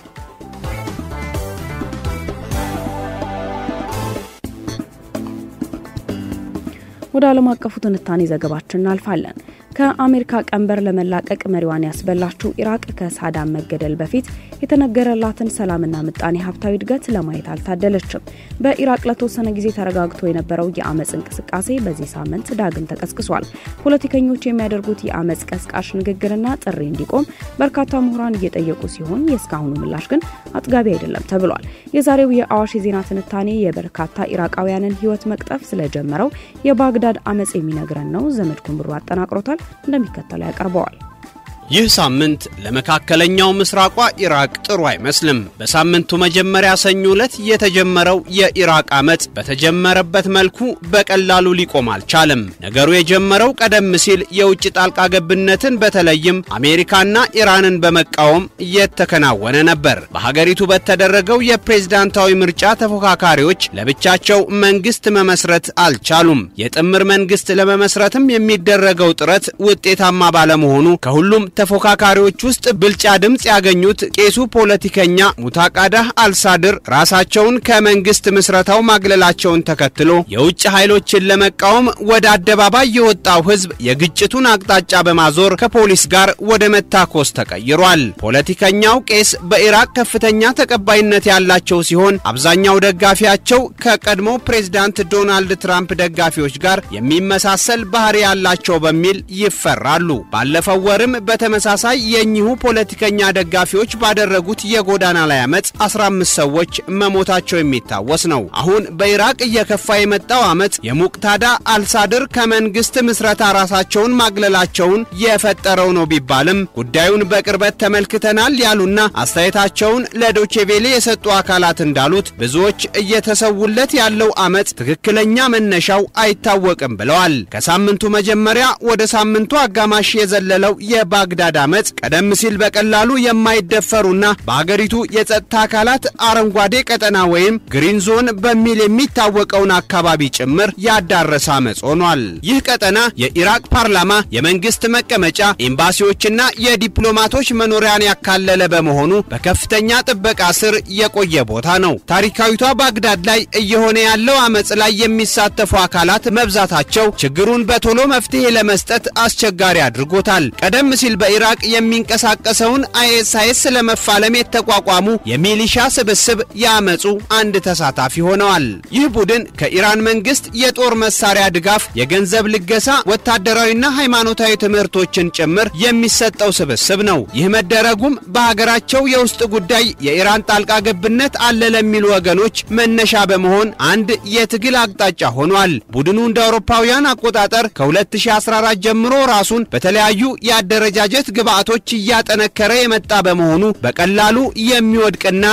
ወደ ዓለም አቀፉ ትንታኔ ዘገባችን እናልፋለን። ከአሜሪካ ቀንበር ለመላቀቅ መሪዋን ያስበላችው ኢራቅ ከሳዳም መገደል በፊት የተነገረላትን ሰላምና ምጣኔ ሀብታዊ እድገት ለማየት አልታደለችም። በኢራቅ ለተወሰነ ጊዜ ተረጋግቶ የነበረው የአመፅ እንቅስቃሴ በዚህ ሳምንት ዳግም ተቀስቅሷል። ፖለቲከኞች የሚያደርጉት የአመፅ ቀስቃሽ ንግግርና ጥሪ እንዲቆም በርካታ ምሁራን እየጠየቁ ሲሆን የእስካሁኑ ምላሽ ግን አጥጋቢ አይደለም ተብሏል። የዛሬው የአዋሽ የዜና ትንታኔ የበርካታ ኢራቃውያንን ሕይወት መቅጠፍ ስለጀመረው የባግዳድ አመፅ የሚነግረን ነው። ዘመድኩን ብሩ አጠናቅሮታል፣ እንደሚከተለው ያቀርበዋል። ይህ ሳምንት ለመካከለኛው ምስራቋ ኢራቅ ጥሩ አይመስልም። በሳምንቱ መጀመሪያ ሰኞ ዕለት የተጀመረው የኢራቅ አመፅ በተጀመረበት መልኩ በቀላሉ ሊቆም አልቻለም። ነገሩ የጀመረው ቀደም ሲል የውጭ ጣልቃ ገብነትን በተለይም አሜሪካና ኢራንን በመቃወም እየተከናወነ ነበር። በሀገሪቱ በተደረገው የፕሬዝዳንታዊ ምርጫ ተፎካካሪዎች ለብቻቸው መንግስት መመስረት አልቻሉም። የጥምር መንግስት ለመመስረትም የሚደረገው ጥረት ውጤታማ ባለመሆኑ ከሁሉም ተፎካካሪዎች ውስጥ ብልጫ ድምፅ ያገኙት ቄሱ ፖለቲከኛ ሙታቃዳህ አልሳድር ራሳቸውን ከመንግስት ምስረታው ማግለላቸውን ተከትሎ የውጭ ኃይሎችን ለመቃወም ወደ አደባባይ የወጣው ህዝብ የግጭቱን አቅጣጫ በማዞር ከፖሊስ ጋር ወደ መታኮስ ተቀይሯል። ፖለቲከኛው ቄስ በኢራቅ ከፍተኛ ተቀባይነት ያላቸው ሲሆን አብዛኛው ደጋፊያቸው ከቀድሞ ፕሬዝዳንት ዶናልድ ትራምፕ ደጋፊዎች ጋር የሚመሳሰል ባህሪ ያላቸው በሚል ይፈራሉ። ባለፈው ወርም በተመሳሳይ የእኚሁ ፖለቲከኛ ደጋፊዎች ባደረጉት የጎዳና ላይ አመፅ 15 ሰዎች መሞታቸው የሚታወስ ነው። አሁን በኢራቅ እየከፋ የመጣው አመፅ የሙቅታዳ አልሳድር ከመንግስት ምስረታ ራሳቸውን ማግለላቸውን የፈጠረው ነው ቢባልም ጉዳዩን በቅርበት ተመልክተናል ያሉና አስተያየታቸውን ለዶቼቬሌ የሰጡ አካላት እንዳሉት ብዙዎች እየተሰውለት ያለው አመፅ ትክክለኛ መነሻው አይታወቅም ብለዋል። ከሳምንቱ መጀመሪያ ወደ ሳምንቱ አጋማሽ የዘለለው የባግዳድ አመፅ ቀደም ሲል በቀላሉ የማይደፈሩና በአገሪቱ የጸጥታ አካላት አረንጓዴ ቀጠና ወይም ግሪን ዞን በሚል የሚታወቀውን አካባቢ ጭምር ያዳረሰ አመፅ ሆኗል። ይህ ቀጠና የኢራቅ ፓርላማ፣ የመንግስት መቀመጫ፣ ኤምባሲዎችና የዲፕሎማቶች መኖሪያን ያካለለ በመሆኑ በከፍተኛ ጥበቃ ስር የቆየ ቦታ ነው። ታሪካዊቷ ባግዳድ ላይ እየሆነ ያለው አመፅ ላይ የሚሳተፉ አካላት መብዛታቸው ችግሩን በቶሎ መፍትሄ ለመስጠት አስቸጋሪ አድርጎታል። ቀደም ሲል በኢራቅ የሚንቀሳቀሰውን አይኤስአይኤስ ለመፋለም የተቋቋሙ የሚሊሻ ስብስብ የአመፁ አንድ ተሳታፊ ሆነዋል። ይህ ቡድን ከኢራን መንግስት የጦር መሳሪያ ድጋፍ፣ የገንዘብ ልገሳ፣ ወታደራዊና ሃይማኖታዊ ትምህርቶችን ጭምር የሚሰጠው ስብስብ ነው። ይህ መደረጉም በሀገራቸው የውስጥ ጉዳይ የኢራን ጣልቃ ገብነት አለ ለሚሉ ወገኖች መነሻ በመሆን አንድ የትግል አቅጣጫ ሆኗል። ቡድኑ እንደ አውሮፓውያን አቆጣጠር ከ2014 ጀምሮ ራሱን በተለያዩ የአደረጃጀት ግብዓቶች እያጠነከረ የመጣ በመሆኑ በቀላሉ የሚወድቅና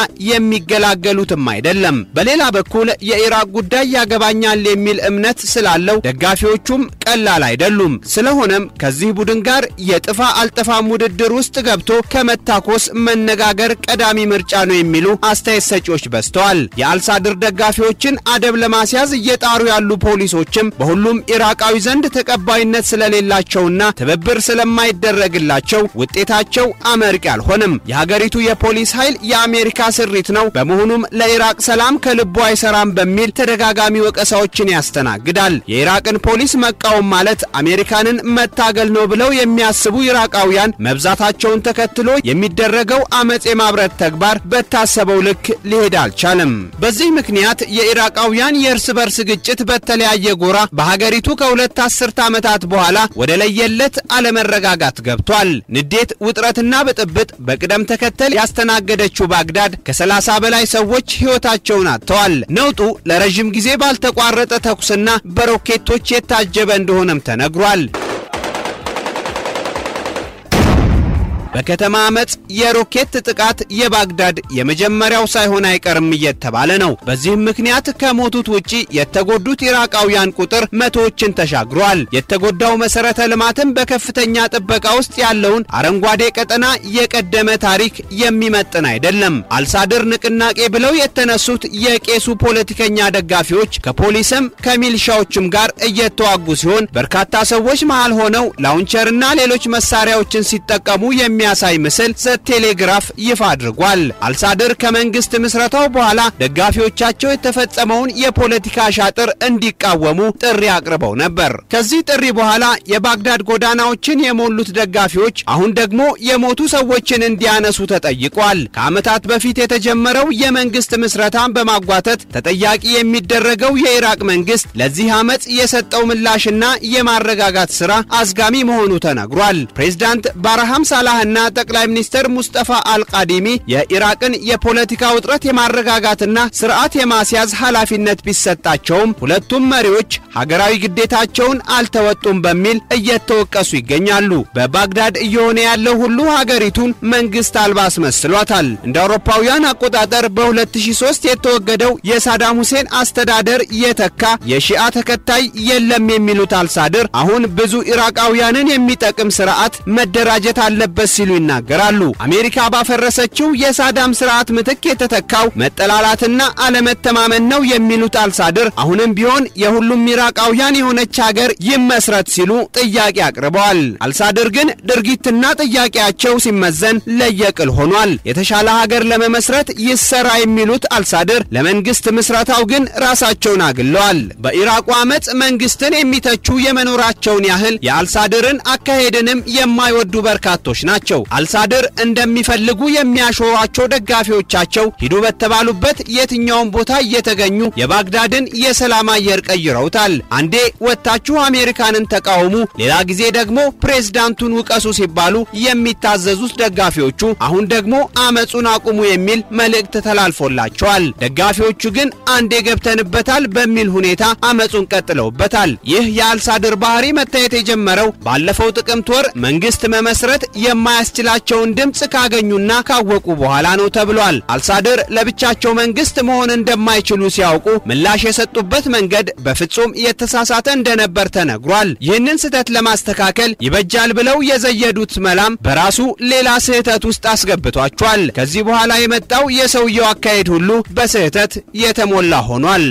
የሚገላገሉትም አይደለም። በሌላ በኩል የኢራቅ ጉዳይ ያገባኛል የሚል እምነት ስላለው ደጋፊዎቹም ቀላል አይደሉም። ስለሆነም ከዚህ ቡድን ጋር የጥፋ አልጠፋም ውድድር ውስጥ ገብቶ ከመታኮስ መነጋገር ቀዳሚ ምርጫ ነው የሚሉ አስተያየት ሰጪዎች በዝተዋል። የአልሳድር ደጋፊዎችን አደብ ለማስያዝ እየጣሩ ያሉ ፖሊሶችም በሁሉም ኢራቃዊ ዘንድ ተቀባይነት ስለሌላቸውና ትብብር ስለማይደረግላቸው ቢሳካላቸው ውጤታቸው አመርቂ አልሆንም። የሀገሪቱ የፖሊስ ኃይል የአሜሪካ ስሪት ነው፣ በመሆኑም ለኢራቅ ሰላም ከልቡ አይሰራም በሚል ተደጋጋሚ ወቀሳዎችን ያስተናግዳል። የኢራቅን ፖሊስ መቃወም ማለት አሜሪካንን መታገል ነው ብለው የሚያስቡ ኢራቃውያን መብዛታቸውን ተከትሎ የሚደረገው አመፅ የማብረት ተግባር በታሰበው ልክ ሊሄድ አልቻለም። በዚህ ምክንያት የኢራቃውያን የእርስ በርስ ግጭት በተለያየ ጎራ በሀገሪቱ ከሁለት አስርተ ዓመታት በኋላ ወደ ለየለት አለመረጋጋት ገብቷል። ንዴት፣ ውጥረትና ብጥብጥ በቅደም ተከተል ያስተናገደችው ባግዳድ ከ30 በላይ ሰዎች ሕይወታቸውን አጥተዋል። ነውጡ ለረዥም ጊዜ ባልተቋረጠ ተኩስና በሮኬቶች የታጀበ እንደሆነም ተነግሯል። በከተማ አመፅ የሮኬት ጥቃት የባግዳድ የመጀመሪያው ሳይሆን አይቀርም እየተባለ ነው። በዚህም ምክንያት ከሞቱት ውጪ የተጎዱት ኢራቃውያን ቁጥር መቶዎችን ተሻግሯል። የተጎዳው መሰረተ ልማትም በከፍተኛ ጥበቃ ውስጥ ያለውን አረንጓዴ ቀጠና የቀደመ ታሪክ የሚመጥን አይደለም። አልሳድር ንቅናቄ ብለው የተነሱት የቄሱ ፖለቲከኛ ደጋፊዎች ከፖሊስም ከሚልሻዎችም ጋር እየተዋጉ ሲሆን በርካታ ሰዎች መሃል ሆነው ላውንቸርና ሌሎች መሳሪያዎችን ሲጠቀሙ የሚ የሚያሳይ ምስል ዘ ቴሌግራፍ ይፋ አድርጓል። አልሳድር ከመንግስት ምስረታው በኋላ ደጋፊዎቻቸው የተፈጸመውን የፖለቲካ ሻጥር እንዲቃወሙ ጥሪ አቅርበው ነበር። ከዚህ ጥሪ በኋላ የባግዳድ ጎዳናዎችን የሞሉት ደጋፊዎች አሁን ደግሞ የሞቱ ሰዎችን እንዲያነሱ ተጠይቋል። ከዓመታት በፊት የተጀመረው የመንግስት ምስረታን በማጓተት ተጠያቂ የሚደረገው የኢራቅ መንግስት ለዚህ አመፅ የሰጠው ምላሽና የማረጋጋት ስራ አዝጋሚ መሆኑ ተነግሯል። ፕሬዝዳንት ባርሃም ሳላህ እና ጠቅላይ ሚኒስትር ሙስጠፋ አልቃዲሚ የኢራቅን የፖለቲካ ውጥረት የማረጋጋትና ስርዓት የማስያዝ ኃላፊነት ቢሰጣቸውም ሁለቱም መሪዎች ሀገራዊ ግዴታቸውን አልተወጡም በሚል እየተወቀሱ ይገኛሉ። በባግዳድ እየሆነ ያለው ሁሉ ሀገሪቱን መንግስት አልባ አስመስሏታል። እንደ አውሮፓውያን አቆጣጠር በ2003 የተወገደው የሳዳም ሁሴን አስተዳደር የተካ የሺአ ተከታይ የለም የሚሉት አልሳድር አሁን ብዙ ኢራቃውያንን የሚጠቅም ስርዓት መደራጀት አለበት ሲሉ ይናገራሉ። አሜሪካ ባፈረሰችው የሳዳም ስርዓት ምትክ የተተካው መጠላላትና አለመተማመን ነው የሚሉት አልሳድር አሁንም ቢሆን የሁሉም ኢራቃውያን የሆነች ሀገር ይመስረት ሲሉ ጥያቄ አቅርበዋል። አልሳድር ግን ድርጊትና ጥያቄያቸው ሲመዘን ለየቅል ሆኗል። የተሻለ ሀገር ለመመስረት ይሰራ የሚሉት አልሳድር ለመንግስት ምስረታው ግን ራሳቸውን አግለዋል። በኢራቁ አመፅ መንግስትን የሚተቹ የመኖራቸውን ያህል የአልሳድርን አካሄድንም የማይወዱ በርካቶች ናቸው። አልሳድር እንደሚፈልጉ የሚያሾሯቸው ደጋፊዎቻቸው ሂዱ በተባሉበት የትኛውን ቦታ እየተገኙ የባግዳድን የሰላም አየር ቀይረውታል። አንዴ ወጥታችሁ አሜሪካንን ተቃውሙ፣ ሌላ ጊዜ ደግሞ ፕሬዝዳንቱን ውቀሱ ሲባሉ የሚታዘዙት ደጋፊዎቹ አሁን ደግሞ አመፁን አቁሙ የሚል መልእክት ተላልፎላቸዋል። ደጋፊዎቹ ግን አንዴ ገብተንበታል በሚል ሁኔታ አመፁን ቀጥለውበታል። ይህ የአልሳድር ባህሪ መታየት የጀመረው ባለፈው ጥቅምት ወር መንግስት መመስረት የማያስችላቸውን ድምፅ ካገኙና ካወቁ በኋላ ነው ተብሏል። አልሳድር ለብቻቸው መንግስት መሆን እንደማይችሉ ሲያውቁ ምላሽ የሰጡበት መንገድ በፍጹም የተሳሳተ እንደነበር ተነግሯል። ይህንን ስህተት ለማስተካከል ይበጃል ብለው የዘየዱት መላም በራሱ ሌላ ስህተት ውስጥ አስገብቷቸዋል። ከዚህ በኋላ የመጣው የሰውየው አካሄድ ሁሉ በስህተት የተሞላ ሆኗል።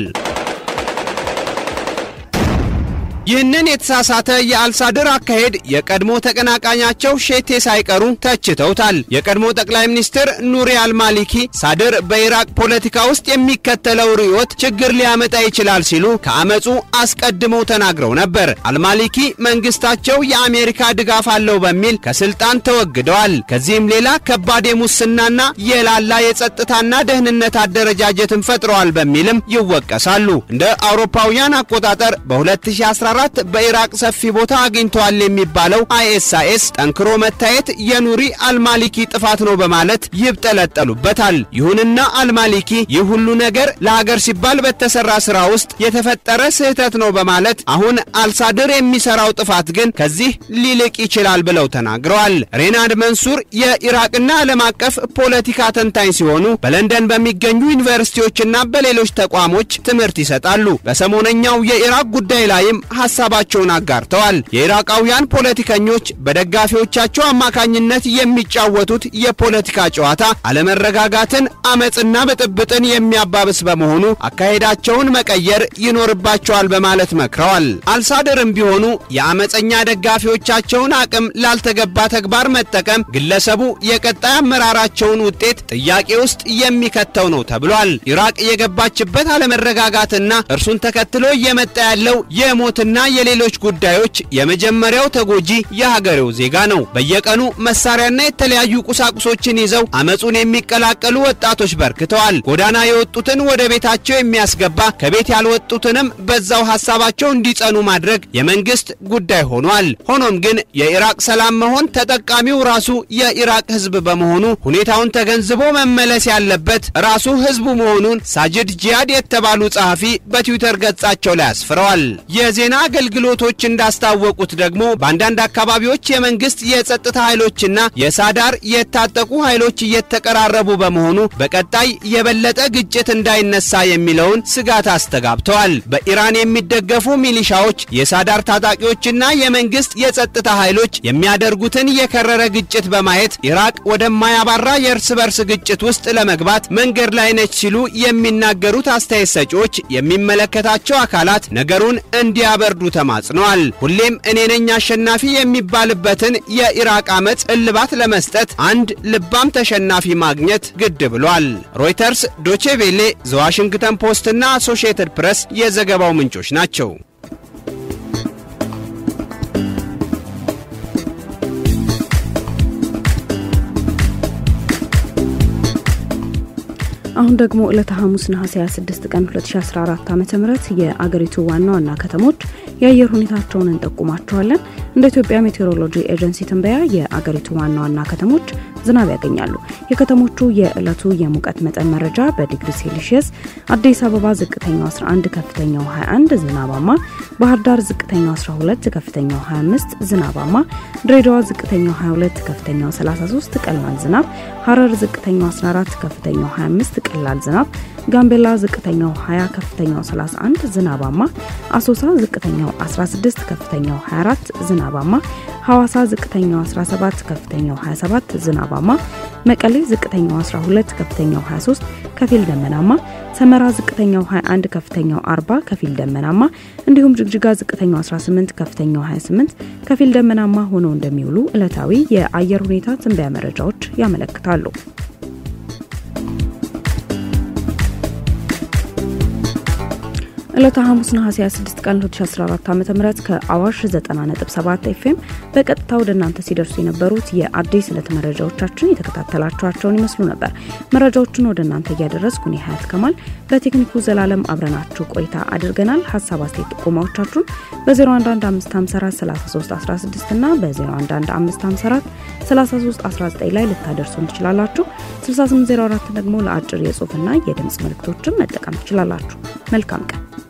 ይህንን የተሳሳተ የአልሳድር አካሄድ የቀድሞ ተቀናቃኛቸው ሼቴ ሳይቀሩ ተችተውታል። የቀድሞ ጠቅላይ ሚኒስትር ኑሪ አልማሊኪ ሳድር በኢራቅ ፖለቲካ ውስጥ የሚከተለው ርዕዮት ችግር ሊያመጣ ይችላል ሲሉ ከአመፁ አስቀድመው ተናግረው ነበር። አልማሊኪ መንግስታቸው የአሜሪካ ድጋፍ አለው በሚል ከስልጣን ተወግደዋል። ከዚህም ሌላ ከባድ የሙስናና የላላ የጸጥታና ደህንነት አደረጃጀትን ፈጥረዋል በሚልም ይወቀሳሉ። እንደ አውሮፓውያን አቆጣጠር በ2014 በኢራቅ ሰፊ ቦታ አግኝተዋል የሚባለው አይኤስአይኤስ ጠንክሮ መታየት የኑሪ አልማሊኪ ጥፋት ነው በማለት ይብጠለጠሉበታል። ይሁንና አልማሊኪ ይህ ሁሉ ነገር ለሀገር ሲባል በተሰራ ስራ ውስጥ የተፈጠረ ስህተት ነው በማለት አሁን አልሳድር የሚሰራው ጥፋት ግን ከዚህ ሊልቅ ይችላል ብለው ተናግረዋል። ሬናድ መንሱር የኢራቅና ዓለም አቀፍ ፖለቲካ ተንታኝ ሲሆኑ በለንደን በሚገኙ ዩኒቨርሲቲዎችና በሌሎች ተቋሞች ትምህርት ይሰጣሉ። በሰሞነኛው የኢራቅ ጉዳይ ላይም ሀሳባቸውን አጋርተዋል። የኢራቃውያን ፖለቲከኞች በደጋፊዎቻቸው አማካኝነት የሚጫወቱት የፖለቲካ ጨዋታ አለመረጋጋትን፣ አመፅና ብጥብጥን የሚያባብስ በመሆኑ አካሄዳቸውን መቀየር ይኖርባቸዋል በማለት መክረዋል። አልሳድርም ቢሆኑ የአመፀኛ ደጋፊዎቻቸውን አቅም ላልተገባ ተግባር መጠቀም ግለሰቡ የቀጣይ አመራራቸውን ውጤት ጥያቄ ውስጥ የሚከተው ነው ተብሏል። ኢራቅ የገባችበት አለመረጋጋትና እርሱን ተከትሎ እየመጣ ያለው የሞትና የሌሎች ጉዳዮች የመጀመሪያው ተጎጂ የሀገሬው ዜጋ ነው። በየቀኑ መሳሪያና የተለያዩ ቁሳቁሶችን ይዘው አመፁን የሚቀላቀሉ ወጣቶች በርክተዋል። ጎዳና የወጡትን ወደ ቤታቸው የሚያስገባ ከቤት ያልወጡትንም በዛው ሀሳባቸው እንዲጸኑ ማድረግ የመንግስት ጉዳይ ሆኗል። ሆኖም ግን የኢራቅ ሰላም መሆን ተጠቃሚው ራሱ የኢራቅ ህዝብ በመሆኑ ሁኔታውን ተገንዝቦ መመለስ ያለበት ራሱ ህዝቡ መሆኑን ሳጅድ ጂያድ የተባሉ ጸሐፊ በትዊተር ገጻቸው ላይ አስፍረዋል። የዜና አገልግሎቶች እንዳስታወቁት ደግሞ በአንዳንድ አካባቢዎች የመንግስት የጸጥታ ኃይሎችና የሳዳር የታጠቁ ኃይሎች እየተቀራረቡ በመሆኑ በቀጣይ የበለጠ ግጭት እንዳይነሳ የሚለውን ስጋት አስተጋብተዋል። በኢራን የሚደገፉ ሚሊሻዎች የሳዳር ታጣቂዎችና የመንግስት የጸጥታ ኃይሎች የሚያደርጉትን የከረረ ግጭት በማየት ኢራቅ ወደማያባራ የእርስ በርስ ግጭት ውስጥ ለመግባት መንገድ ላይ ነች ሲሉ የሚናገሩት አስተያየት ሰጪዎች የሚመለከታቸው አካላት ነገሩን እንዲያበርዱ ተማጽነዋል። ሁሌም እኔ ነኝ አሸናፊ የሚባልበትን የኢራቅ አመፅ እልባት ለመስጠት አንድ ልባም ተሸናፊ ማግኘት ግድ ብሏል። ሮይተርስ፣ ዶቼ ቬሌ፣ ዘዋሽንግተን ፖስትና አሶሺየትድ ፕሬስ የዘገባው ምንጮች ናቸው። አሁን ደግሞ ዕለተ ሐሙስ ነሐሴ 26 ቀን 2014 ዓ.ም የአገሪቱ ዋና ዋና ከተሞች የአየር ሁኔታቸውን እንጠቁማቸዋለን። እንደ ኢትዮጵያ ሜቴሮሎጂ ኤጀንሲ ትንበያ የአገሪቱ ዋና ዋና ከተሞች ዝናብ ያገኛሉ። የከተሞቹ የዕለቱ የሙቀት መጠን መረጃ በዲግሪ ሴልሺየስ አዲስ አበባ ዝቅተኛው 11፣ ከፍተኛው 21 ዝናባማ፣ ባህር ዳር ዝቅተኛው 12፣ ከፍተኛው 25 ዝናባማ፣ ድሬዳዋ ዝቅተኛው 22፣ ከፍተኛው 33 ቀላል ዝናብ፣ ሐረር ዝቅተኛው 14፣ ከፍተኛው 25 ቀላል ዝናብ፣ ጋምቤላ ዝቅተኛው 20 ከፍተኛው 31 ዝናባማ፣ አሶሳ ዝቅተኛው 16 ከፍተኛው 24 ዝናባማ፣ ሐዋሳ ዝቅተኛው 17 ከፍተኛው 27 ዝናባማ፣ መቀሌ ዝቅተኛው 12 ከፍተኛው 23 ከፊል ደመናማ፣ ሰመራ ዝቅተኛው 21 ከፍተኛው 40 ከፊል ደመናማ እንዲሁም ጅግጅጋ ዝቅተኛው 18 ከፍተኛው 28 ከፊል ደመናማ ሆነው እንደሚውሉ ዕለታዊ የአየር ሁኔታ ትንበያ መረጃዎች ያመለክታሉ። ዕለተ ሐሙስ ነሐሴ 26 ቀን 2014 ዓ.ም ከአዋሽ 90.7 ኤፍኤም በቀጥታ ወደ እናንተ ሲደርሱ የነበሩት የአዲስ ዕለት መረጃዎቻችን የተከታተላችኋቸውን ይመስሉ ነበር። መረጃዎቹን ወደ እናንተ እያደረስኩ እኔ ሀያት ከማል በቴክኒኩ ዘላለም አብረናችሁ ቆይታ አድርገናል። ሀሳብ አስተያየት፣ ጥቆማዎቻችሁን በ0115543316 እና በ0115543319 ላይ ልታደርሱን ትችላላችሁ። 6804 ደግሞ ለአጭር የጽሁፍና የድምፅ መልእክቶችን መጠቀም ትችላላችሁ። መልካም ቀን።